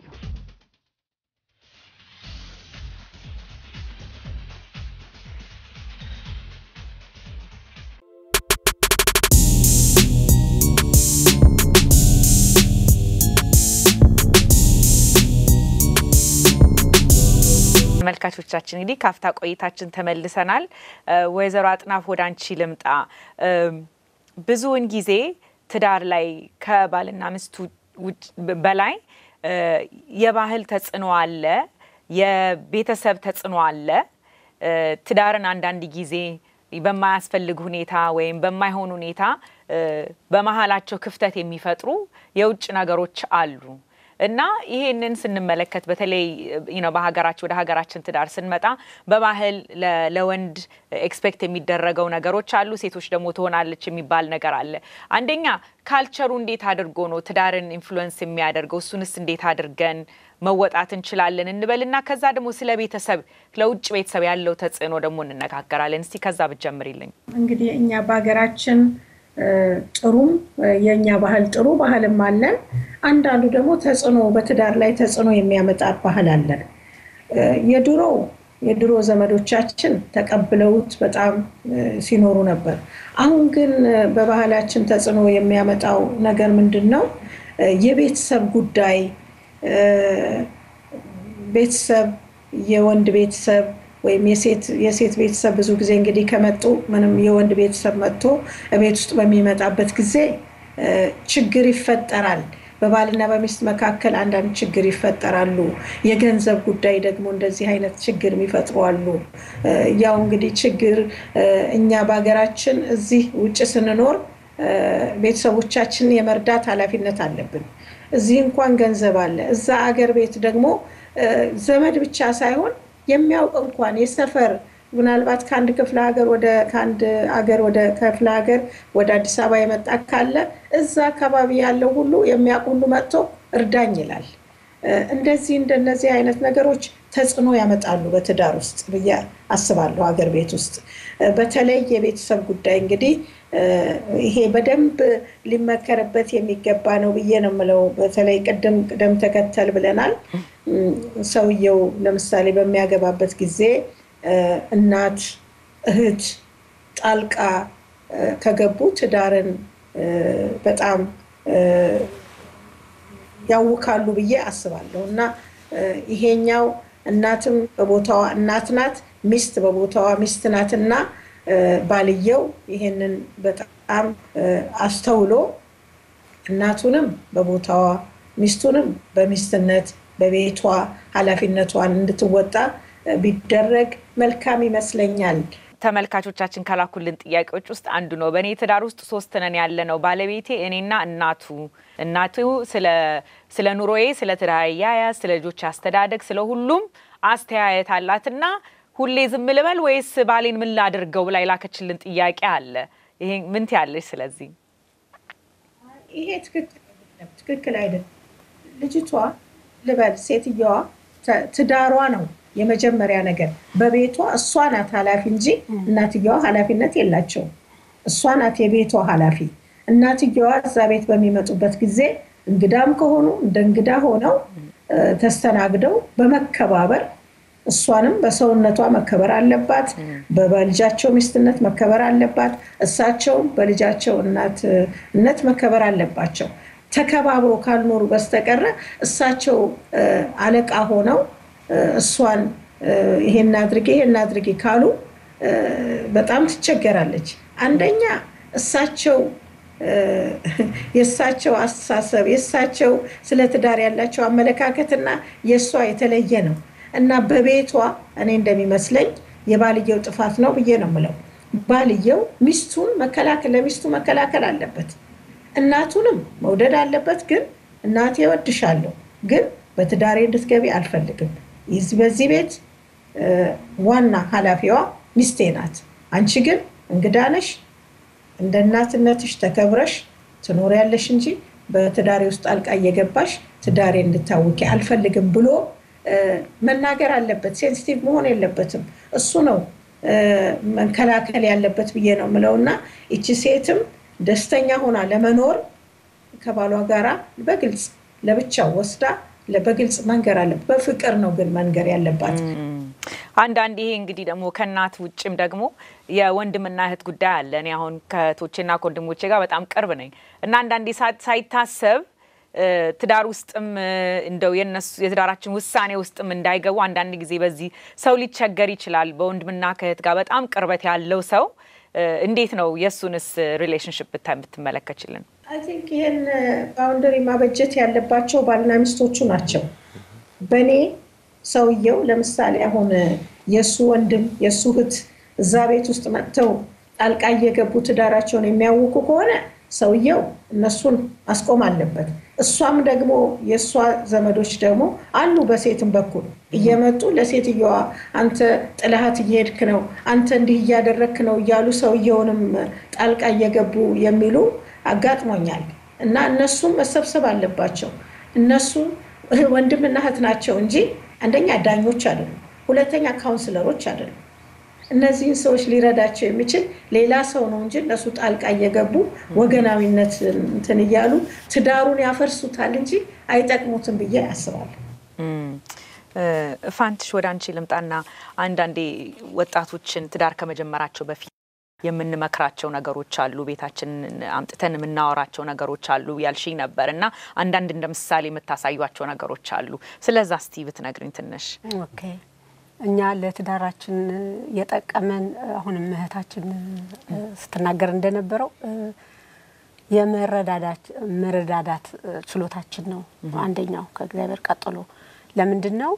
ተመልካቾቻችን እንግዲህ ካፍታ ቆይታችን ተመልሰናል። እ፣ ወይዘሮ አጥናፍ ወደ አንቺ ልምጣ። እም፣ ብዙውን ጊዜ ትዳር ላይ ከባልና ሚስቱ ውጭ በላይ እ፣ የባህል ተጽዕኖ አለ፣ የቤተሰብ ተጽዕኖ አለ። እ፣ ትዳርን አንዳንድ ጊዜ በማያስፈልግ ሁኔታ ወይም በማይሆን ሁኔታ እ፣ በመሀላቸው ክፍተት የሚፈጥሩ የውጭ ነገሮች አሉ እና ይሄንን ስንመለከት በተለይ ዩ ኖ በሀገራችን ወደ ሀገራችን ትዳር ስንመጣ በባህል ለ- ለወንድ ኤክስፔክት የሚደረገው ነገሮች አሉ፣ ሴቶች ደግሞ ትሆናለች የሚባል ነገር አለ። አንደኛ ካልቸሩ እንዴት አድርጎ ነው ትዳርን ኢንፍሉዌንስ የሚያደርገው? እሱንስ እንዴት አድርገን መወጣት እንችላለን እንበልና ከዛ ደግሞ ስለ ቤተሰብ ለውጭ ቤተሰብ ያለው ተጽዕኖ ደግሞ እንነጋገራለን። እስቲ ከዛ ብትጀምሪልኝ። እንግዲህ እኛ በሀገራችን እ፣ ጥሩም እ፣ የእኛ ባህል ጥሩ ባህልም አለን። አንዳንዱ ደግሞ ተጽዕኖ በትዳር ላይ ተጽዕኖ የሚያመጣ ባህል አለን። እ፣ የድሮ የድሮ ዘመዶቻችን ተቀብለውት በጣም እ፣ ሲኖሩ ነበር። አሁን ግን እ፣ በባህላችን ተጽዕኖ የሚያመጣው ነገር ምንድን ነው? እ፣ የቤተሰብ ጉዳይ እ፣ ቤተሰብ የወንድ ቤተሰብ ወይም የሴት የሴት ቤተሰብ ብዙ ጊዜ እንግዲህ ከመጡ ምንም የወንድ ቤተሰብ መጥቶ ቤት ውስጥ በሚመጣበት ጊዜ እ፣ ችግር ይፈጠራል። በባልና በሚስት መካከል አንዳንድ ችግር ይፈጠራሉ። የገንዘብ ጉዳይ ደግሞ እንደዚህ አይነት ችግር የሚፈጥሩ አሉ። እ፣ ያው እንግዲህ ችግር እ፣ እኛ በሀገራችን እዚህ ውጭ ስንኖር እ፣ ቤተሰቦቻችንን የመርዳት ኃላፊነት አለብን። እዚህ እንኳን ገንዘብ አለ። እዛ አገር ቤት ደግሞ እ፣ ዘመድ ብቻ ሳይሆን የሚያውቅ እንኳን የሰፈር ምናልባት ከአንድ ክፍለ ሀገር ወደ ከአንድ ሀገር ወደ ክፍለ ሀገር ወደ አዲስ አበባ የመጣ ካለ እዛ አካባቢ ያለው ሁሉ የሚያውቅ ሁሉ መጥቶ እርዳኝ ይላል። እ፣ እንደዚህ እንደነዚህ አይነት ነገሮች ተጽዕኖ ያመጣሉ በትዳር ውስጥ ብዬ አስባለሁ። ሀገር ቤት ውስጥ እ፣ በተለይ የቤተሰብ ጉዳይ እንግዲህ እ፣ ይሄ በደንብ ሊመከርበት የሚገባ ነው ብዬ ነው የምለው። በተለይ ቅድም ቅደም ተከተል ብለናል። እም፣ ሰውየው ለምሳሌ በሚያገባበት ጊዜ እ፣ እናት፣ እህት ጣልቃ እ፣ ከገቡ ትዳርን እ፣ በጣም እ፣ ያውካሉ ብዬ አስባለሁ እና እ፣ ይሄኛው እናትም በቦታዋ እናት ናት፣ ሚስት በቦታዋ ሚስት ናት እና እ፣ ባልየው ይሄንን በጣም እ፣ አስተውሎ እናቱንም በቦታዋ ሚስቱንም በሚስትነት በቤቷ ኃላፊነቷን እንድትወጣ እ፣ ቢደረግ መልካም ይመስለኛል። ተመልካቾቻችን ከላኩልን ጥያቄዎች ውስጥ አንዱ ነው። በእኔ ትዳር ውስጥ ሶስት ነን ያለ ነው። ባለቤቴ፣ እኔና እናቱ። እናቱ ስለ ስለ ኑሮዬ፣ ስለ ትዳር አያያዝ፣ ስለ ልጆች አስተዳደግ፣ ስለ ሁሉም አስተያየት አላትና ሁሌ ዝም ልበል ወይስ ባሌን ምን ላድርገው ብላ የላከችልን ጥያቄ አለ። ይሄ ምን ትያለሽ? ስለዚህ ይሄ ትክክል አይደለም፣ ትክክል አይደለም። ልጅቷ ልበል ሴትየዋ ተ- ትዳሯ ነው የመጀመሪያ ነገር። በቤቷ እሷ ናት ኃላፊ እንጂ እናትየዋ ኃላፊነት የላቸውም። እሷ ናት የቤቷ ኃላፊ። እናትየዋ እዛ ቤት በሚመጡበት ጊዜ እንግዳም ከሆኑ እንደ እንግዳ ሆነው ተስተናግደው በመከባበር እሷንም በሰውነቷ መከበር አለባት። በልጃቸው ሚስትነት መከበር አለባት። እሳቸውም በልጃቸው እናትነት መከበር አለባቸው። ተከባብሮ ካልኖሩ በስተቀረ እሳቸው አለቃ ሆነው እሷን ይሄን አድርጌ ይሄን አድርጌ ካሉ በጣም ትቸገራለች። አንደኛ እሳቸው የእሳቸው አስተሳሰብ የእሳቸው ስለ ትዳር ያላቸው አመለካከትና የእሷ የተለየ ነው እና በቤቷ እኔ እንደሚመስለኝ የባልየው ጥፋት ነው ብዬ ነው የምለው። ባልየው ሚስቱን መከላከል ለሚስቱ መከላከል አለበት። እናቱንም መውደድ አለበት። ግን እናቴ እወድሻለሁ፣ ግን በትዳሬ እንድትገቢ አልፈልግም። በዚህ ቤት ዋና ኃላፊዋ ሚስቴ ናት። አንቺ ግን እንግዳ ነሽ። እንደ እናትነትሽ ተከብረሽ ትኖሪያለሽ እንጂ በትዳሬ ውስጥ ጣልቃ እየገባሽ ትዳሬ እንድታውቂ አልፈልግም ብሎ መናገር አለበት። ሴንሲቲቭ መሆን የለበትም። እሱ ነው መከላከል ያለበት ብዬ ነው የምለው እና ይቺ ሴትም ደስተኛ ሆና ለመኖር ከባሏ ጋራ በግልጽ ለብቻው ወስዳ በግልጽ መንገር አለ። በፍቅር ነው ግን መንገር ያለባት። አንዳንድ ይሄ እንግዲህ ደግሞ ከእናት ውጭም ደግሞ የወንድምና እህት ጉዳይ አለ። እኔ አሁን ከእህቶቼና ከወንድሞቼ ጋር በጣም ቅርብ ነኝ እና አንዳንዴ ሳይታሰብ ትዳር ውስጥም እንደው የነሱ የትዳራችን ውሳኔ ውስጥም እንዳይገቡ አንዳንድ ጊዜ በዚህ ሰው ሊቸገር ይችላል። በወንድምና ከእህት ጋር በጣም ቅርበት ያለው ሰው እንዴት ነው የእሱንስ ሪሌሽንሽፕ ብትመለከችልን? አይ ቲንክ ይህን ባውንደሪ ማበጀት ያለባቸው ባልና ሚስቶቹ ናቸው። በእኔ ሰውየው ለምሳሌ አሁን የእሱ ወንድም የእሱ እህት እዛ ቤት ውስጥ መጥተው ጣልቃ እየገቡ ትዳራቸውን የሚያውቁ ከሆነ ሰውየው እነሱን ማስቆም አለበት። እሷም ደግሞ የእሷ ዘመዶች ደግሞ አሉ በሴትም በኩል እየመጡ ለሴትየዋ አንተ ጥልሃት እየሄድክ ነው፣ አንተ እንዲህ እያደረግክ ነው እያሉ ሰውየውንም ጣልቃ እየገቡ የሚሉ አጋጥሞኛል። እና እነሱም መሰብሰብ አለባቸው። እነሱ ወንድምና እህት ናቸው እንጂ አንደኛ ዳኞች አይደሉም፣ ሁለተኛ ካውንስለሮች አይደሉም። እነዚህን ሰዎች ሊረዳቸው የሚችል ሌላ ሰው ነው እንጂ እነሱ ጣልቃ እየገቡ ወገናዊነት እንትን እያሉ ትዳሩን ያፈርሱታል እንጂ አይጠቅሙትም ብዬ አስባለሁ። ፋንትሽ ወደ አንቺ ልምጣና አንዳንዴ ወጣቶችን ትዳር ከመጀመራቸው በፊት የምንመክራቸው ነገሮች አሉ፣ ቤታችንን አምጥተን የምናወራቸው ነገሮች አሉ ያልሽኝ ነበር እና አንዳንድ እንደ ምሳሌ የምታሳዩቸው ነገሮች አሉ። ስለዛ እስቲ ብትነግሪኝ ትንሽ። ኦኬ እኛ ለትዳራችን የጠቀመን አሁንም እህታችን ስትናገር እንደነበረው የመረዳዳት ችሎታችን ነው አንደኛው ከእግዚአብሔር ቀጥሎ። ለምንድን ነው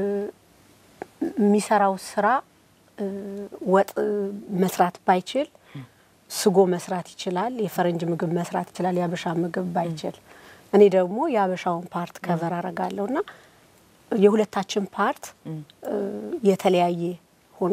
የሚሰራው ስራ ወጥ መስራት ባይችል ስጎ መስራት ይችላል። የፈረንጅ ምግብ መስራት ይችላል። የአበሻ ምግብ ባይችል እኔ ደግሞ የአበሻውን ፓርት ከቨር አረጋለሁ እና የሁለታችን ፓርት የተለያየ ሆኖ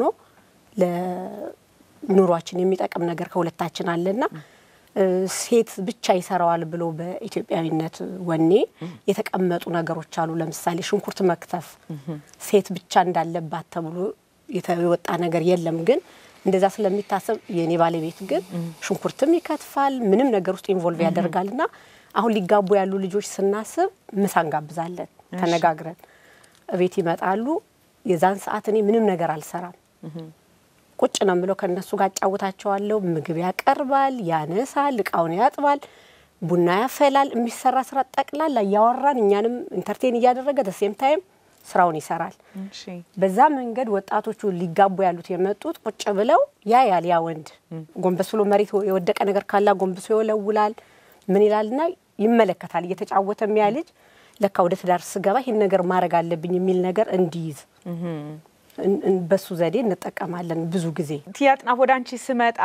ለኑሯችን የሚጠቅም ነገር ከሁለታችን አለና ሴት ብቻ ይሰራዋል ብሎ በኢትዮጵያዊነት ወኔ የተቀመጡ ነገሮች አሉ። ለምሳሌ ሽንኩርት መክተፍ ሴት ብቻ እንዳለባት ተብሎ የወጣ ነገር የለም። ግን እንደዛ ስለሚታሰብ የእኔ ባለቤት ግን ሽንኩርትም ይከትፋል፣ ምንም ነገር ውስጥ ኢንቮልቭ ያደርጋል እና አሁን ሊጋቡ ያሉ ልጆች ስናስብ ምሳ እንጋብዛለን ተነጋግረን ቤት ይመጣሉ። የዛን ሰዓት እኔ ምንም ነገር አልሰራም። ቁጭ ነው ብለው ከእነሱ ጋር አጫውታቸዋለሁ። ምግብ ያቀርባል፣ ያነሳል፣ እቃውን ያጥባል፣ ቡና ያፈላል። የሚሰራ ስራ ጠቅላላ እያወራን እኛንም ኢንተርቴን እያደረገ ደሴም ታይም ስራውን ይሰራል። በዛ መንገድ ወጣቶቹ ሊጋቡ ያሉት የመጡት ቁጭ ብለው ያያል። ያ ወንድ ጎንበስ ብሎ መሬት የወደቀ ነገር ካላ ጎንብሶ ይወለውላል። ምን ይላልና ይመለከታል። እየተጫወተ የሚያ ልጅ ለካ ወደ ትዳር ስገባ ይህን ነገር ማድረግ አለብኝ የሚል ነገር እንዲይዝ በሱ ዘዴ እንጠቀማለን። ብዙ ጊዜ ቲያጥናፍ ወደ አንቺ ስመጣ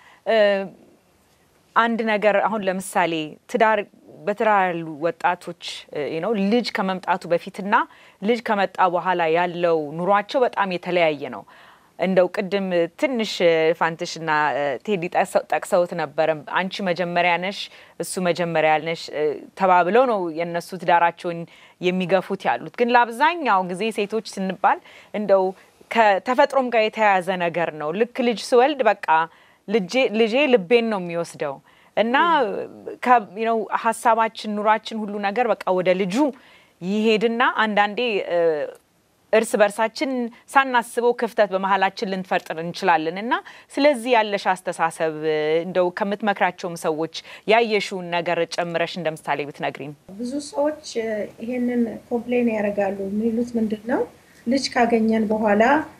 አንድ ነገር አሁን ለምሳሌ ትዳር በትዳር ያሉ ወጣቶች ነው ልጅ ከመምጣቱ በፊትና ልጅ ከመጣ በኋላ ያለው ኑሯቸው በጣም የተለያየ ነው። እንደው ቅድም ትንሽ ፋንትሽና ቴዲ ጠቅሰውት ነበረ። አንቺ መጀመሪያ ነሽ፣ እሱ መጀመሪያ ነሽ ተባብለው ነው የእነሱ ትዳራቸውን የሚገፉት ያሉት። ግን ለአብዛኛው ጊዜ ሴቶች ስንባል እንደው ከተፈጥሮም ጋር የተያያዘ ነገር ነው። ልክ ልጅ ስወልድ በቃ ልጄ ልቤን ነው የሚወስደው እና ነው ሀሳባችን፣ ኑሯችን፣ ሁሉ ነገር በቃ ወደ ልጁ ይሄድና አንዳንዴ እርስ በርሳችን ሳናስበው ክፍተት በመሀላችን ልንፈጥር እንችላለን እና ስለዚህ ያለሽ አስተሳሰብ እንደው ከምትመክራቸውም ሰዎች ያየሽውን ነገር ጨምረሽ እንደ ምሳሌ ብትነግሪን። ብዙ ሰዎች ይሄንን ኮምፕሌን ያደርጋሉ። የሚሉት ምንድን ነው ልጅ ካገኘን በኋላ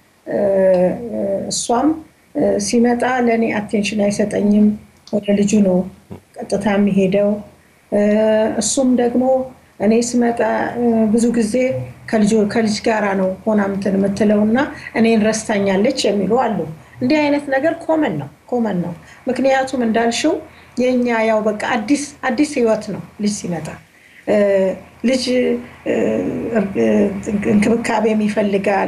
እሷም ሲመጣ ለእኔ አቴንሽን አይሰጠኝም፣ ወደ ልጁ ነው ቀጥታ የሚሄደው። እሱም ደግሞ እኔ ስመጣ ብዙ ጊዜ ከልጅ ጋራ ነው ሆና እንትን የምትለው እና እኔን ረስታኛለች የሚሉ አሉ። እንዲህ አይነት ነገር ኮመን ነው ኮመን ነው። ምክንያቱም እንዳልሽው የእኛ ያው በቃ አዲስ አዲስ ህይወት ነው ልጅ ሲመጣ ልጅ እንክብካቤም ይፈልጋል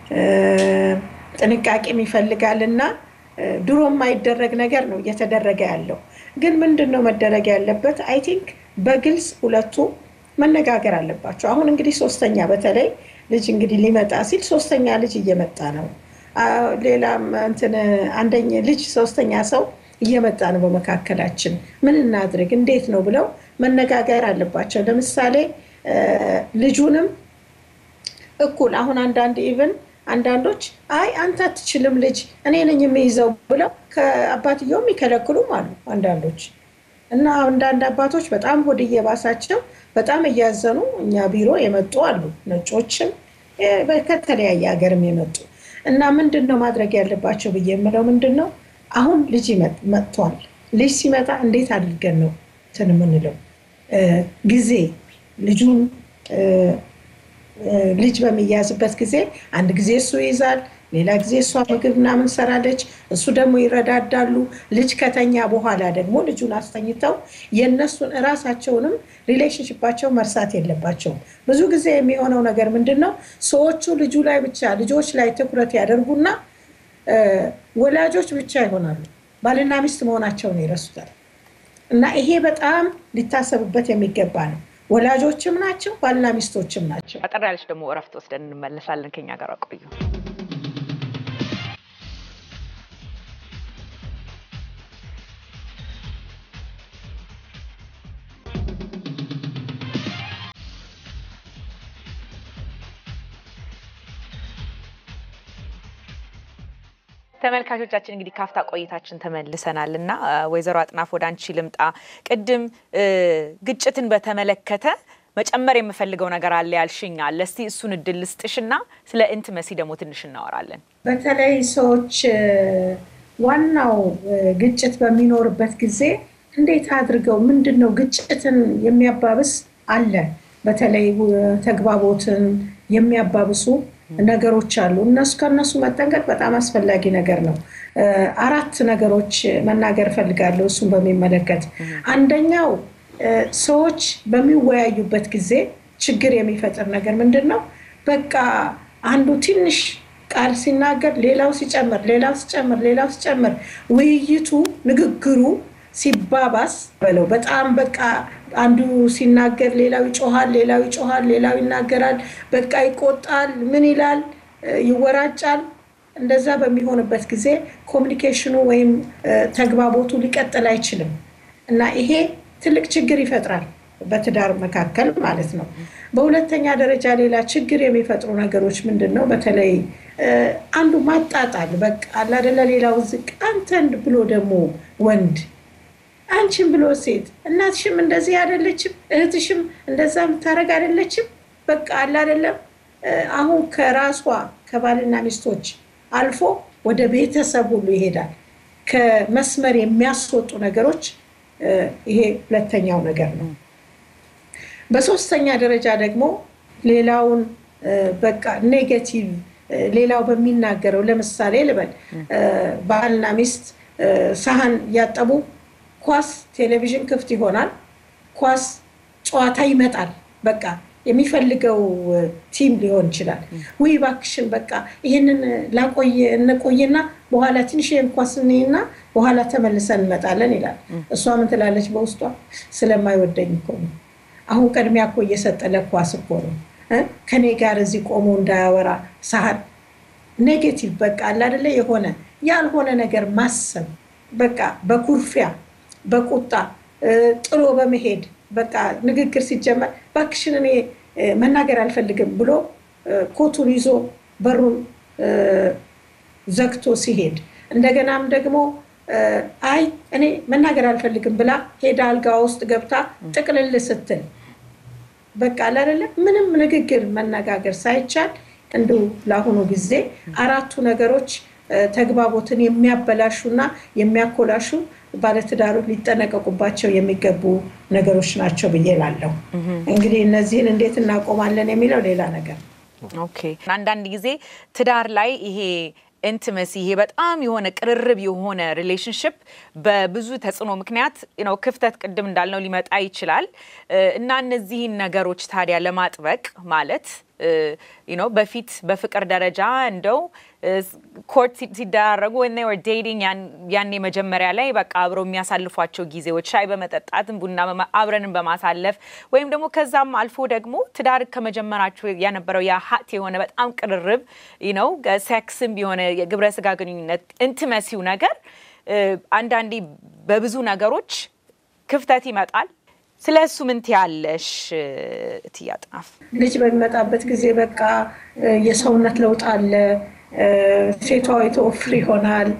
ጥንቃቄም ይፈልጋል እና ድሮ የማይደረግ ነገር ነው እየተደረገ ያለው። ግን ምንድን ነው መደረግ ያለበት? አይ ቲንክ በግልጽ ሁለቱ መነጋገር አለባቸው። አሁን እንግዲህ ሶስተኛ በተለይ ልጅ እንግዲህ ሊመጣ ሲል ሶስተኛ ልጅ እየመጣ ነው። ሌላም እንትን አንደኛ ልጅ ሶስተኛ ሰው እየመጣ ነው በመካከላችን። ምን እናድርግ እንዴት ነው ብለው መነጋገር አለባቸው። ለምሳሌ ልጁንም እኩል አሁን አንዳንድ ኢቭን አንዳንዶች አይ አንተ አትችልም ልጅ እኔ ነኝ የሚይዘው ብለው ከአባትየው የሚከለክሉም አሉ አንዳንዶች እና አንዳንድ አባቶች በጣም ሆድ እየባሳቸው በጣም እያዘኑ እኛ ቢሮ የመጡ አሉ። ነጮችም ከተለያየ ሀገርም የመጡ እና ምንድን ነው ማድረግ ያለባቸው ብዬ የምለው ምንድን ነው አሁን ልጅ መጥቷል። ልጅ ሲመጣ እንዴት አድርገን ነው እንትን የምንለው ጊዜ ልጁን ልጅ በሚያዝበት ጊዜ አንድ ጊዜ እሱ ይይዛል፣ ሌላ ጊዜ እሷ ምግብ ምናምን ሰራለች፣ እሱ ደግሞ ይረዳዳሉ። ልጅ ከተኛ በኋላ ደግሞ ልጁን አስተኝተው የእነሱን እራሳቸውንም ሪሌሽንሽፓቸው መርሳት የለባቸውም። ብዙ ጊዜ የሚሆነው ነገር ምንድን ነው? ሰዎቹ ልጁ ላይ ብቻ ልጆች ላይ ትኩረት ያደርጉና ወላጆች ብቻ ይሆናሉ። ባልና ሚስት መሆናቸውን ይረሱታል። እና ይሄ በጣም ሊታሰብበት የሚገባ ነው። ወላጆችም ናቸው፣ ባልና ሚስቶችም ናቸው። አጠር ያለች ደግሞ እረፍት ወስደን እንመለሳለን። ከኛ ጋር ቆዩ። ተመልካቾቻችን እንግዲህ ካፍታ ቆይታችን ተመልሰናል እና ወይዘሮ አጥናፍ ወደ አንቺ ልምጣ። ቅድም ግጭትን በተመለከተ መጨመር የምፈልገው ነገር አለ ያልሽኝ አለ። እስቲ እሱን እድል ልስጥሽና ስለ ኢንቲመሲ ደግሞ ትንሽ እናወራለን። በተለይ ሰዎች ዋናው ግጭት በሚኖርበት ጊዜ እንዴት አድርገው ምንድን ነው ግጭትን የሚያባብስ አለ። በተለይ ተግባቦትን የሚያባብሱ ነገሮች አሉ። እነሱ ከእነሱ መጠንቀቅ በጣም አስፈላጊ ነገር ነው። አራት ነገሮች መናገር እፈልጋለሁ እሱን በሚመለከት አንደኛው ሰዎች በሚወያዩበት ጊዜ ችግር የሚፈጥር ነገር ምንድን ነው? በቃ አንዱ ትንሽ ቃል ሲናገር ሌላው ሲጨምር፣ ሌላው ሲጨምር፣ ሌላው ሲጨምር ውይይቱ ንግግሩ ሲባባስ በለው በጣም በቃ አንዱ ሲናገር ሌላው ይጮሃል፣ ሌላው ይጮሃል፣ ሌላው ይናገራል፣ በቃ ይቆጣል፣ ምን ይላል፣ ይወራጫል። እንደዛ በሚሆንበት ጊዜ ኮሚኒኬሽኑ ወይም ተግባቦቱ ሊቀጥል አይችልም እና ይሄ ትልቅ ችግር ይፈጥራል በትዳር መካከል ማለት ነው። በሁለተኛ ደረጃ ሌላ ችግር የሚፈጥሩ ነገሮች ምንድን ነው? በተለይ አንዱ ማጣጣል በቃ አላደለ ሌላው ዝቅ አንተን ብሎ ደግሞ ወንድ አንቺም ብሎ ሴት እናትሽም እንደዚህ አይደለችም፣ እህትሽም እንደዛ የምታደርግ አይደለችም። በቃ አለ አይደለም። አሁን ከራሷ ከባልና ሚስቶች አልፎ ወደ ቤተሰብ ሁሉ ይሄዳል። ከመስመር የሚያስወጡ ነገሮች ይሄ ሁለተኛው ነገር ነው። በሶስተኛ ደረጃ ደግሞ ሌላውን በቃ ኔጌቲቭ ሌላው በሚናገረው ለምሳሌ ልበል ባልና ሚስት ሳህን እያጠቡ ኳስ ቴሌቪዥን ክፍት ይሆናል። ኳስ ጨዋታ ይመጣል። በቃ የሚፈልገው ቲም ሊሆን ይችላል። ውይ እባክሽን በቃ ይህንን ላቆየ እንቆይና በኋላ ትንሽ ኳስ እኔና በኋላ ተመልሰን እንመጣለን ይላል። እሷ ምን ትላለች በውስጧ? ስለማይወደኝ እኮ ነው። አሁን ቅድሚያ እኮ እየሰጠ ለኳስ እኮ ነው ከኔ ጋር እዚህ ቆሞ እንዳያወራ ሳህን ኔጌቲቭ በቃ አለ አይደለ የሆነ ያልሆነ ነገር ማሰብ በቃ በኩርፊያ በቁጣ ጥሎ በመሄድ በቃ ንግግር ሲጀመር እባክሽን እኔ መናገር አልፈልግም ብሎ ኮቱን ይዞ በሩን ዘግቶ ሲሄድ እንደገናም ደግሞ አይ እኔ መናገር አልፈልግም ብላ ሄዳ አልጋ ውስጥ ገብታ ጥቅልል ስትል በቃ አላደለ ምንም ንግግር መነጋገር ሳይቻል እንዲሁ ለአሁኑ ጊዜ አራቱ ነገሮች ተግባቦትን የሚያበላሹና የሚያኮላሹ ባለትዳሮች ሊጠነቀቁባቸው የሚገቡ ነገሮች ናቸው ብዬ ላለሁ። እንግዲህ እነዚህን እንዴት እናቆማለን የሚለው ሌላ ነገር። ኦኬ አንዳንድ ጊዜ ትዳር ላይ ይሄ ኢንቲመሲ ይሄ በጣም የሆነ ቅርርብ የሆነ ሪሌሽንሽፕ በብዙ ተጽዕኖ ምክንያት ነው ክፍተት ቅድም እንዳልነው ሊመጣ ይችላል እና እነዚህን ነገሮች ታዲያ ለማጥበቅ ማለት ነው በፊት በፍቅር ደረጃ እንደው ኮርት ሲደራረጉ ወር ዴቲንግ ያኔ መጀመሪያ ላይ በቃ አብረው የሚያሳልፏቸው ጊዜዎች ሻይ በመጠጣትም ቡና አብረንን በማሳለፍ ወይም ደግሞ ከዛም አልፎ ደግሞ ትዳር ከመጀመራቸው የነበረው ያ ሀት የሆነ በጣም ቅርርብ ነው ሴክስም የሆነ የግብረ ስጋ ግንኙነት ኢንቲመሲው ነገር አንዳንዴ በብዙ ነገሮች ክፍተት ይመጣል። ስለ እሱ ምን ትያለሽ እትዬ አጥናፍ? ልጅ በሚመጣበት ጊዜ በቃ የሰውነት ለውጥ አለ። ሴቷ የተወፍር ይሆናል።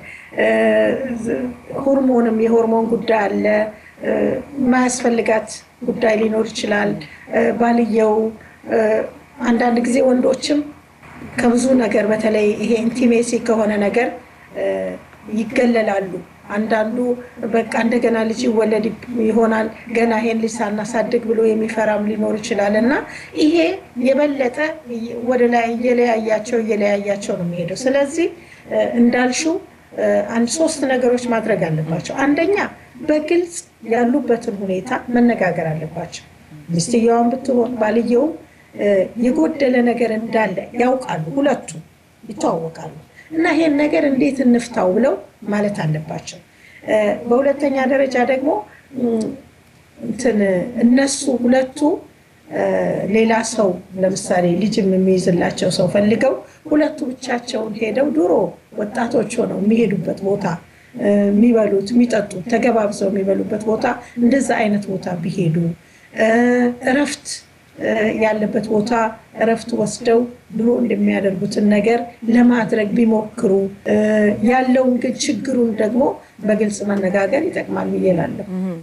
ሆርሞንም የሆርሞን ጉዳይ አለ። የማያስፈልጋት ጉዳይ ሊኖር ይችላል። ባልየው አንዳንድ ጊዜ ወንዶችም ከብዙ ነገር በተለይ ይሄ ኢንቲሜሲ ከሆነ ነገር ይገለላሉ። አንዳንዱ በቃ እንደገና ልጅ ይወለድ ይሆናል ገና ይሄን ልጅ ሳናሳድግ ብሎ የሚፈራም ሊኖር ይችላል እና ይሄ የበለጠ ወደ ላይ እየለያያቸው እየለያያቸው ነው የሚሄደው። ስለዚህ እንዳልሽው አንድ ሶስት ነገሮች ማድረግ አለባቸው። አንደኛ በግልጽ ያሉበትን ሁኔታ መነጋገር አለባቸው። ሚስትየዋን ብትሆን ባልየውም የጎደለ ነገር እንዳለ ያውቃሉ። ሁለቱ ይተዋወቃሉ። እና ይሄን ነገር እንዴት እንፍታው ብለው ማለት አለባቸው። በሁለተኛ ደረጃ ደግሞ እንትን እነሱ ሁለቱ ሌላ ሰው ለምሳሌ ልጅም የሚይዝላቸው ሰው ፈልገው ሁለቱ ብቻቸውን ሄደው ድሮ ወጣቶች ሆነው የሚሄዱበት ቦታ የሚበሉት የሚጠጡት ተገባብዘው የሚበሉበት ቦታ እንደዛ አይነት ቦታ ቢሄዱ እረፍት ያለበት ቦታ እረፍት ወስደው ድሮ እንደሚያደርጉትን ነገር ለማድረግ ቢሞክሩ ያለውን ግን ችግሩን ደግሞ በግልጽ መነጋገር ይጠቅማል ብዬ እላለሁ።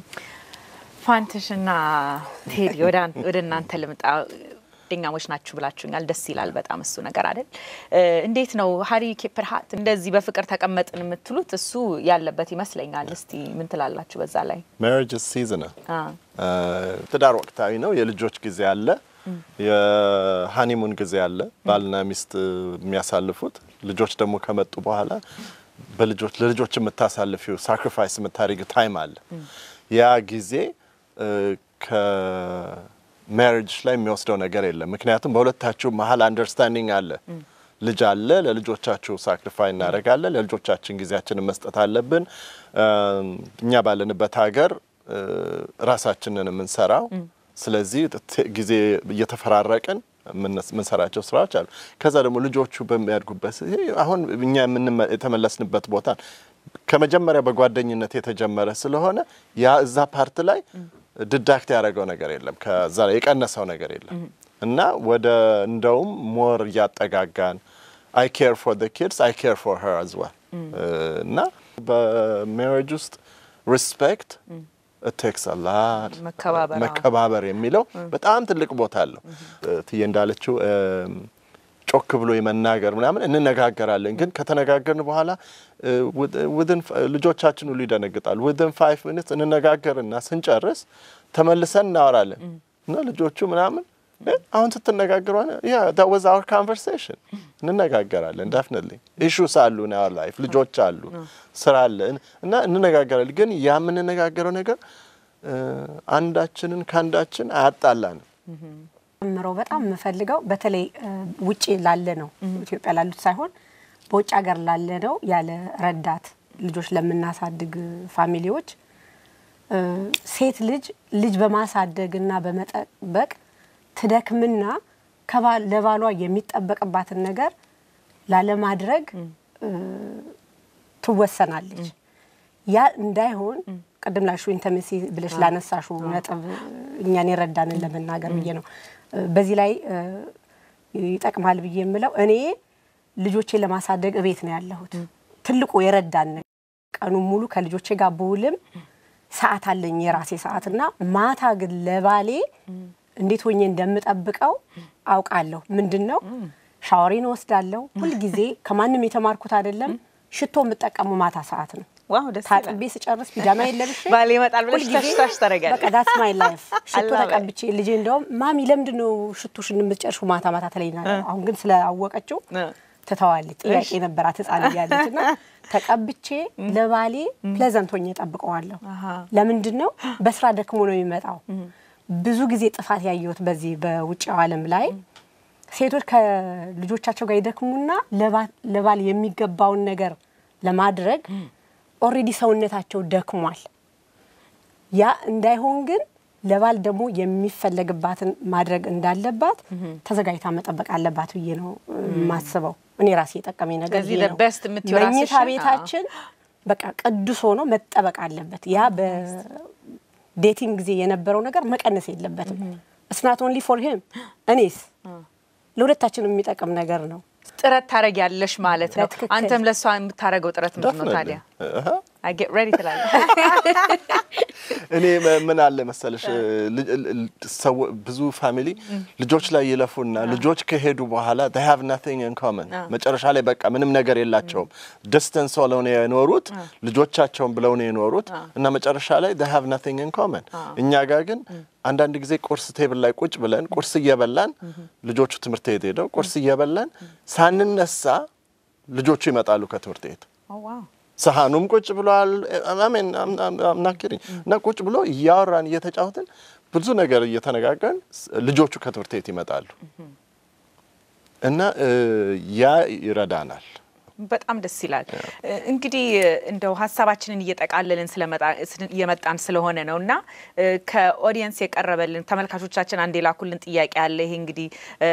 ፋንትሽና ቴዲ ወደ እናንተ ልምጣ። ጓደኛሞች ናችሁ ብላችሁኛል። ደስ ይላል በጣም እሱ ነገር አይደል? እንዴት ነው ሀሪ ኬፐርሃት እንደዚህ በፍቅር ተቀመጥን የምትሉት እሱ ያለበት ይመስለኛል። እስቲ ምን ትላላችሁ በዛ ላይ? ሜሪጅ ሲዝናል ትዳር ወቅታዊ ነው። የልጆች ጊዜ አለ፣ የሀኒሙን ጊዜ አለ። ባልና ሚስት የሚያሳልፉት ልጆች ደግሞ ከመጡ በኋላ በልጆች ለልጆች የምታሳልፊው ሳክሪፋይስ የምታደርጊው ታይም አለ። ያ ጊዜ ከሜሪጅ ላይ የሚወስደው ነገር የለም። ምክንያቱም በሁለታችሁ መሀል አንደርስታንዲንግ አለ። ልጅ አለ። ለልጆቻችሁ ሳክሪፋይ እናደርጋለን። ለልጆቻችን ጊዜያችንን መስጠት አለብን። እኛ ባለንበት ሀገር ራሳችንን የምንሰራው ስለዚህ ጊዜ እየተፈራረቅን የምንሰራቸው ስራዎች አሉ። ከዛ ደግሞ ልጆቹ በሚያድጉበት አሁን እኛ የተመለስንበት ቦታ ከመጀመሪያ በጓደኝነት የተጀመረ ስለሆነ ያ እዛ ፓርት ላይ ድዳክት ያደረገው ነገር የለም፣ ከዛ የቀነሰው ነገር የለም እና ወደ እንደውም ሞር እያጠጋጋን አይ ኬር ፎር ዘ ኪድስ አይ ኬር ፎር ሄር አዝ ዌል እና በሜሪጅ ውስጥ ሪስፔክት ቴክስ አላት መከባበር የሚለው በጣም ትልቅ ቦታ አለው። ትዬ እንዳለችው ጮክ ብሎ የመናገር ምናምን እንነጋገራለን። ግን ከተነጋገርን በኋላ ልጆቻችን ሁሉ ይደነግጣሉ። ዊዝን ፋይቭ ሚኒትስ እንነጋገርና ስንጨርስ ተመልሰን እናወራለን እና ልጆቹ ምናምን አሁን ስትነጋገሩ ያ ዳት ዋዝ አወር ኮንቨርሴሽን እንነጋገራለን። ዳፍነትሊ ኢሹስ አሉ ና ላይፍ ልጆች አሉ፣ ስራ አለ እና እንነጋገራለን። ግን ያ የምንነጋገረው ነገር አንዳችንን ከአንዳችን አያጣላንም። ምረው በጣም የምፈልገው በተለይ ውጭ ላለ ነው ኢትዮጵያ ላሉት ሳይሆን በውጭ ሀገር ላለ ነው ያለ ረዳት ልጆች ለምናሳድግ ፋሚሊዎች ሴት ልጅ ልጅ በማሳደግና በመጠበቅ ትደክምና ለባሏ የሚጠበቅባትን ነገር ላለማድረግ ትወሰናለች። ያ እንዳይሆን ቅድም ላሹ ኢንተመሲ ብለሽ ላነሳሹ ነጥብ እኛን የረዳንን ለመናገር ብዬ ነው። በዚህ ላይ ይጠቅማል ብዬ የምለው እኔ ልጆቼን ለማሳደግ እቤት ነው ያለሁት። ትልቁ የረዳን ቀኑን ሙሉ ከልጆቼ ጋር ብውልም ሰዓት አለኝ የራሴ ሰዓት እና ማታ ግን ለባሌ እንዴት ሆኜ እንደምጠብቀው አውቃለሁ። ምንድን ነው ሻወሬን እወስዳለሁ። ሁልጊዜ ከማንም የተማርኩት አይደለም። ሽቶ የምጠቀሙ ማታ ሰዓት ነው። ዋው ደስ ይላል። ታጥቤ ስጨርስ ፒጃማ የለብሽ ባሌ ይመጣል ብለሽ ተሽታሽ ታደርጊያለሽ። በቃ ዳትስ ማይ ላይፍ ሽቶ I love it. ተቀብቼ ልጄ እንደውም ማሚ ለምንድን ነው ሽቶሽን የምትጨርሺው ማታ ማታ ትለኛለች። አሁን ግን ስላወቀችው እ። ትተዋለች። ጥያቄ ነበራት ህፃን እያለች እና ተቀብቼ ለባሌ ፕሌዘንት ሆኜ ጠብቀዋለሁ። ለምንድን ነው በስራ ደክሞ ነው የሚመጣው። ብዙ ጊዜ ጥፋት ያየሁት በዚህ በውጭው ዓለም ላይ ሴቶች ከልጆቻቸው ጋር ይደክሙና ለባ- ለባል የሚገባውን ነገር ለማድረግ ኦልሬዲ ሰውነታቸው ደክሟል። ያ እንዳይሆን ግን ለባል ደግሞ የሚፈለግባትን ማድረግ እንዳለባት ተዘጋጅታ መጠበቅ አለባት ብዬ ነው የማስበው። እኔ ራሴ የጠቀመኝ ነገር ስለዚህ ይሄ the ነው። best የምትይው መኝታ ራስሽን? ቤታችን በቃ ቅዱስ ሆኖ መጠበቅ አለበት። ያ በዴቲንግ ጊዜ የነበረው ነገር መቀነስ የለበትም። እስናት ኦንሊ ፎር ሂም እኔስ ለሁለታችንም የሚጠቅም ነገር ነው። ጥረት ታደርጊያለሽ ማለት ነው። በትክክል። አንተም ለእሷ የምታደርገው ጥረት ምንድን ነው ታዲያ? አሃ። አይ ጌት ሬዲ ትላለህ። እኔ መ- ምን አለ መሰለሽ ል- ል- ሰው- ብዙ ፋሚሊ ልጆች ላይ ይለፉና ልጆች ከሄዱ በኋላ they have nothing in common መጨረሻ ላይ በቃ ምንም ነገር የላቸውም። ዲስተንስ ሆነው ነው የኖሩት ልጆቻቸውን ብለው ነው የኖሩት እና መጨረሻ ላይ they have nothing in common። እኛ ጋር ግን አንዳንድ ጊዜ ቁርስ ቴብል ላይ ቁጭ ብለን ቁርስ እየበላን ልጆቹ ትምህርት ቤት ሄደው ቁርስ እየበላን ሳንነሳ ልጆቹ ይመጣሉ ከትምህርት ቤት ኦ ዋው ሰሃኑም ቁጭ ብሏል። አሜን አምናክሪኝ እና ቁጭ ብሎ እያወራን እየተጫወትን ብዙ ነገር እየተነጋገርን ስ- ልጆቹ ከትምህርት ቤት ይመጣሉ እና እ, ያ ይረዳናል። በጣም ደስ ይላል። እንግዲህ እንደው ሀሳባችንን እየጠቃለልን ስለመጣ- ስለ- እየመጣን ስለሆነ ነው እና እ፣ ከኦዲየንስ የቀረበልን ተመልካቾቻችን አንድ የላኩልን ጥያቄ አለ። ይሄ እንግዲህ እ፣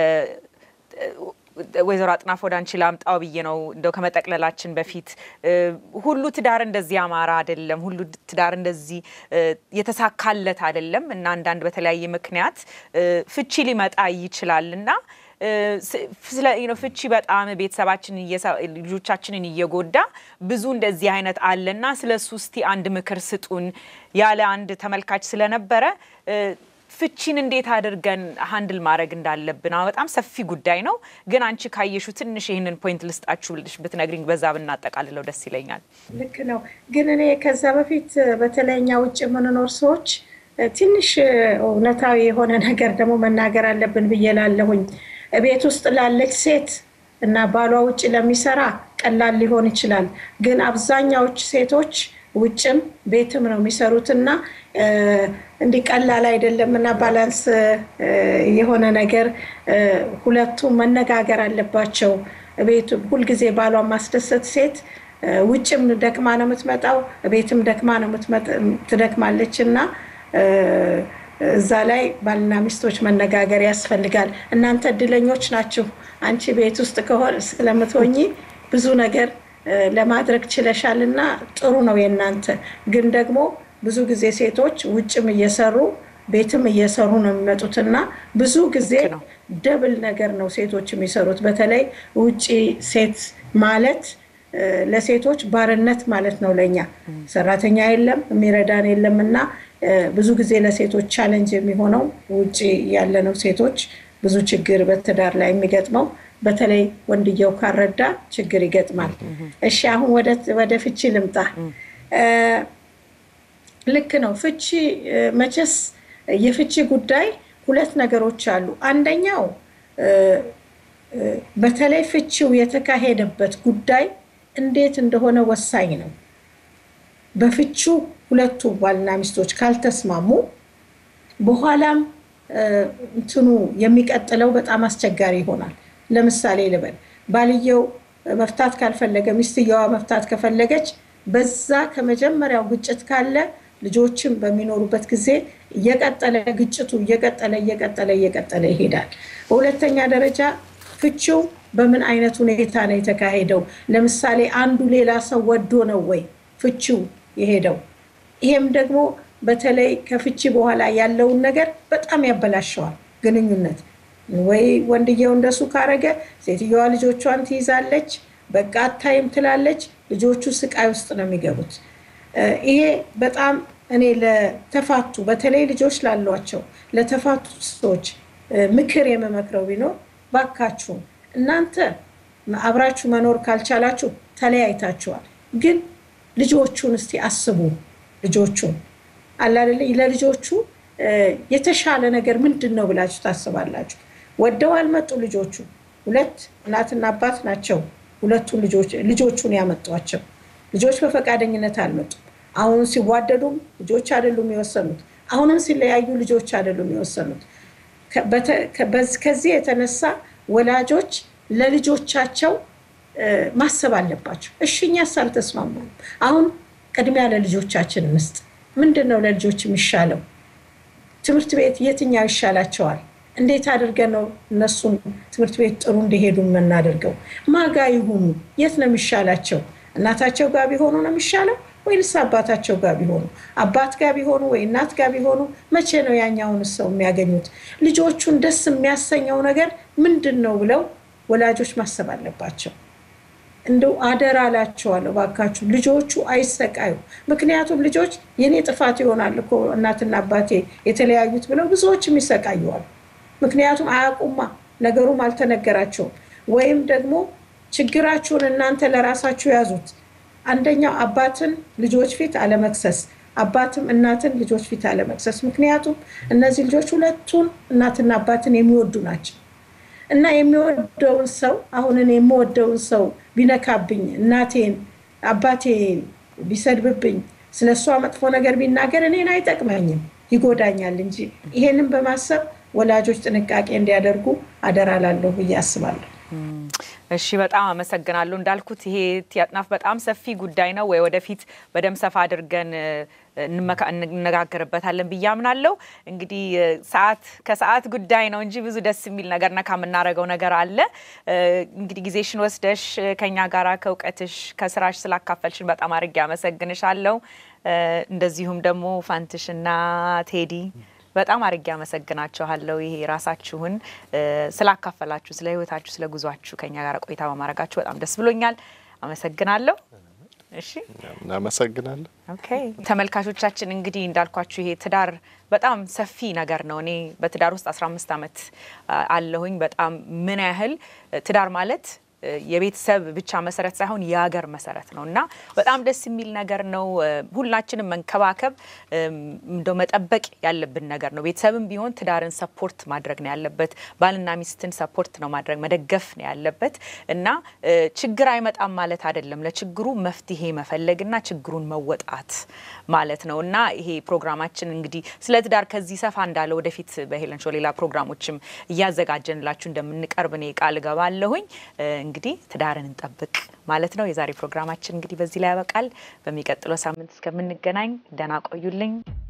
ወይዘሮ አጥናፍ ወደ አንቺ ላምጣው ብዬ ነው እንደው ከመጠቅለላችን በፊት እ፣ ሁሉ ትዳር እንደዚህ ያማረ አይደለም፣ ሁሉ ትዳር እንደዚህ እ፣ የተሳካለት አይደለም እና አንዳንድ በተለያየ ምክንያት እ፣ ፍቺ ሊመጣ ይችላል እና እ፣ ስ- ስለ you know ፍቺ በጣም ቤተሰባችንን እየሳ- ልጆቻችንን እየጎዳ ብዙ እንደዚህ አይነት አለና ስለ እሱ እስቲ አንድ ምክር ስጡን ያለ አንድ ተመልካች ስለነበረ እ፣ ፍቺን እንዴት አድርገን ሀንድል ማድረግ እንዳለብን አዎ፣ በጣም ሰፊ ጉዳይ ነው። ግን አንቺ ካየሹ ትንሽ ይህንን ፖይንት ልስጣችሁ ብልሽ ብትነግሪኝ በዛ ብናጠቃልለው ደስ ይለኛል። ልክ ነው። ግን እኔ ከዛ በፊት በተለይ እኛ ውጭ የምንኖር ሰዎች ትንሽ እውነታዊ የሆነ ነገር ደግሞ መናገር አለብን ብዬ ላለሁኝ ቤት ውስጥ ላለች ሴት እና ባሏ ውጭ ለሚሰራ ቀላል ሊሆን ይችላል። ግን አብዛኛዎች ሴቶች ውጭም ቤትም ነው የሚሰሩት እና እ፣ እንዲህ ቀላል አይደለም እና ባላንስ እ፣ የሆነ ነገር እ፣ ሁለቱም መነጋገር አለባቸው። ቤቱ ሁልጊዜ ባሏን ማስደሰት ሴት እ፣ ውጭም ደክማ ነው የምትመጣው፣ ቤትም ደክማ ነው የምትመጥ- ትደክማለች እና እ፣ እዛ ላይ ባልና ሚስቶች መነጋገር ያስፈልጋል። እናንተ እድለኞች ናችሁ። አንቺ ቤት ውስጥ ከሆነ ስለምትሆኚ ብዙ ነገር እ፣ ለማድረግ ችለሻል እና ጥሩ ነው የእናንተ ግን ደግሞ ብዙ ጊዜ ሴቶች ውጭም እየሰሩ ቤትም እየሰሩ ነው የሚመጡት እና ብዙ ጊዜ ነው። ደብል ነገር ነው ሴቶች የሚሰሩት። በተለይ ውጭ ሴት ማለት እ፣ ለሴቶች ባርነት ማለት ነው። ለእኛ ሰራተኛ የለም የሚረዳን የለም እና እ፣ ብዙ ጊዜ ለሴቶች ቻለንጅ የሚሆነው ውጭ ያለነው ሴቶች ብዙ ችግር በትዳር ላይ የሚገጥመው በተለይ ወንድየው ካረዳ ችግር ይገጥማል። እሺ አሁን ወደ- ወደ ፍቺ ልምጣ። እ፣ ልክ ነው። ፍቺ እ፣ መቼስ የፍቺ ጉዳይ ሁለት ነገሮች አሉ። አንደኛው እ፣ እ፣ በተለይ ፍቺው የተካሄደበት ጉዳይ እንዴት እንደሆነ ወሳኝ ነው። በፍቺው ሁለቱ ባልና ሚስቶች ካልተስማሙ በኋላም እ፣ እንትኑ የሚቀጥለው በጣም አስቸጋሪ ይሆናል። ለምሳሌ ልበል፣ ባልየው መፍታት ካልፈለገ ሚስትየዋ መፍታት ከፈለገች በዛ ከመጀመሪያው ግጭት ካለ ልጆችም በሚኖሩበት ጊዜ እየቀጠለ ግጭቱ እየቀጠለ እየቀጠለ እየቀጠለ ይሄዳል። በሁለተኛ ደረጃ ፍቺው በምን አይነት ሁኔታ ነው የተካሄደው? ለምሳሌ አንዱ ሌላ ሰው ወዶ ነው ወይ ፍቺው የሄደው? ይሄም ደግሞ በተለይ ከፍቺ በኋላ ያለውን ነገር በጣም ያበላሸዋል ግንኙነት። ወይ ወንድየው እንደሱ ካረገ ሴትየዋ ልጆቿን ትይዛለች፣ በቃ አታይም ትላለች። ልጆቹ ስቃይ ውስጥ ነው የሚገቡት። ይሄ በጣም እኔ ለተፋቱ በተለይ ልጆች ላሏቸው ለተፋቱ ሰዎች ምክር የምመክረው ቢኖር ባካችሁ እናንተ አብራችሁ መኖር ካልቻላችሁ ተለያይታችኋል፣ ግን ልጆቹን እስቲ አስቡ። ልጆቹን አላደለ ለልጆቹ የተሻለ ነገር ምንድን ነው ብላችሁ ታስባላችሁ? ወደው አልመጡ ልጆቹ። ሁለት እናትና አባት ናቸው ሁለቱን ልጆቹን ያመጧቸው። ልጆች በፈቃደኝነት አልመጡም። አሁን ሲዋደዱም ልጆች አይደሉም የወሰኑት። አሁንም ሲለያዩ ልጆች አይደሉም የወሰኑት። ከዚህ የተነሳ ወላጆች ለልጆቻቸው ማሰብ አለባቸው። እሺ እኛስ አልተስማማም። አሁን ቅድሚያ ለልጆቻችን እንስጥ። ምንድን ነው ለልጆች የሚሻለው? ትምህርት ቤት የትኛው ይሻላቸዋል? እንዴት አድርገን ነው እነሱን ትምህርት ቤት ጥሩ እንዲሄዱ የምናደርገው? ማጋ ይሁኑ? የት ነው የሚሻላቸው? እናታቸው ጋር ቢሆኑ ነው የሚሻለው ወይንስ አባታቸው ጋር ቢሆኑ? አባት ጋር ቢሆኑ ወይ እናት ጋር ቢሆኑ መቼ ነው ያኛውን ሰው የሚያገኙት? ልጆቹን ደስ የሚያሰኘው ነገር ምንድን ነው ብለው ወላጆች ማሰብ አለባቸው። እንደው አደራ እላቸዋለሁ እባካችሁ ልጆቹ አይሰቃዩ። ምክንያቱም ልጆች የኔ ጥፋት ይሆናል እኮ እናትና አባቴ የተለያዩት ብለው ብዙዎችም ይሰቃዩዋል። ምክንያቱም አያውቁማ፣ ነገሩም አልተነገራቸውም። ወይም ደግሞ ችግራችሁን እናንተ ለራሳችሁ ያዙት። አንደኛው አባትን ልጆች ፊት አለመክሰስ፣ አባትም እናትን ልጆች ፊት አለመክሰስ። ምክንያቱም እነዚህ ልጆች ሁለቱን እናትና አባትን የሚወዱ ናቸው እና የሚወደውን ሰው አሁን እኔ የምወደውን ሰው ቢነካብኝ፣ እናቴን አባቴ ቢሰድብብኝ፣ ስለ እሷ መጥፎ ነገር ቢናገር እኔን አይጠቅመኝም፣ ይጎዳኛል እንጂ ይሄንን በማሰብ ወላጆች ጥንቃቄ እንዲያደርጉ አደራ ላለሁ ብዬ አስባለሁ። እሺ በጣም አመሰግናለሁ። እንዳልኩት ይሄ አጥናፍ በጣም ሰፊ ጉዳይ ነው ወይ ወደፊት በደም ሰፋ አድርገን እንነጋገርበታለን ብዬ አምናለሁ። እንግዲህ ሰዓት ከሰዓት ጉዳይ ነው እንጂ ብዙ ደስ የሚል ነገር ነካ የምናደርገው ነገር አለ። እንግዲህ ጊዜሽን ወስደሽ ከኛ ጋራ ከእውቀትሽ ከስራሽ ስላካፈልሽን በጣም አድርጌ አመሰግንሻለሁ። እንደዚሁም ደግሞ ፋንትሽና ቴዲ በጣም አድርጌ አመሰግናችኋለሁ። ይሄ ራሳችሁን ስላካፈላችሁ፣ ስለ ህይወታችሁ፣ ስለ ጉዟችሁ ከኛ ጋር ቆይታ በማድረጋችሁ በጣም ደስ ብሎኛል። አመሰግናለሁ። እሺ እናመሰግናለን። ኦኬ ተመልካቾቻችን እንግዲህ እንዳልኳችሁ ይሄ ትዳር በጣም ሰፊ ነገር ነው። እኔ በትዳር ውስጥ 15 ዓመት አለሁኝ። በጣም ምን ያህል ትዳር ማለት የቤተሰብ ብቻ መሰረት ሳይሆን የሀገር መሰረት ነው እና በጣም ደስ የሚል ነገር ነው። ሁላችንም መንከባከብ እንደው መጠበቅ ያለብን ነገር ነው። ቤተሰብም ቢሆን ትዳርን ሰፖርት ማድረግ ነው ያለበት። ባልና ሚስትን ሰፖርት ነው ማድረግ መደገፍ ነው ያለበት እና ችግር አይመጣም ማለት አይደለም። ለችግሩ መፍትሄ መፈለግና ችግሩን መወጣት ማለት ነው እና ይሄ ፕሮግራማችን እንግዲህ ስለ ትዳር ከዚህ ሰፋ እንዳለ ወደፊት በሄለን ሾው ሌላ ፕሮግራሞችም እያዘጋጀንላችሁ እንደምንቀርብ እኔ ቃል እገባለሁኝ። እንግዲህ ትዳርን እንጠብቅ ማለት ነው። የዛሬ ፕሮግራማችን እንግዲህ በዚህ ላይ ያበቃል። በሚቀጥለው ሳምንት እስከምንገናኝ ደህና ቆዩልኝ።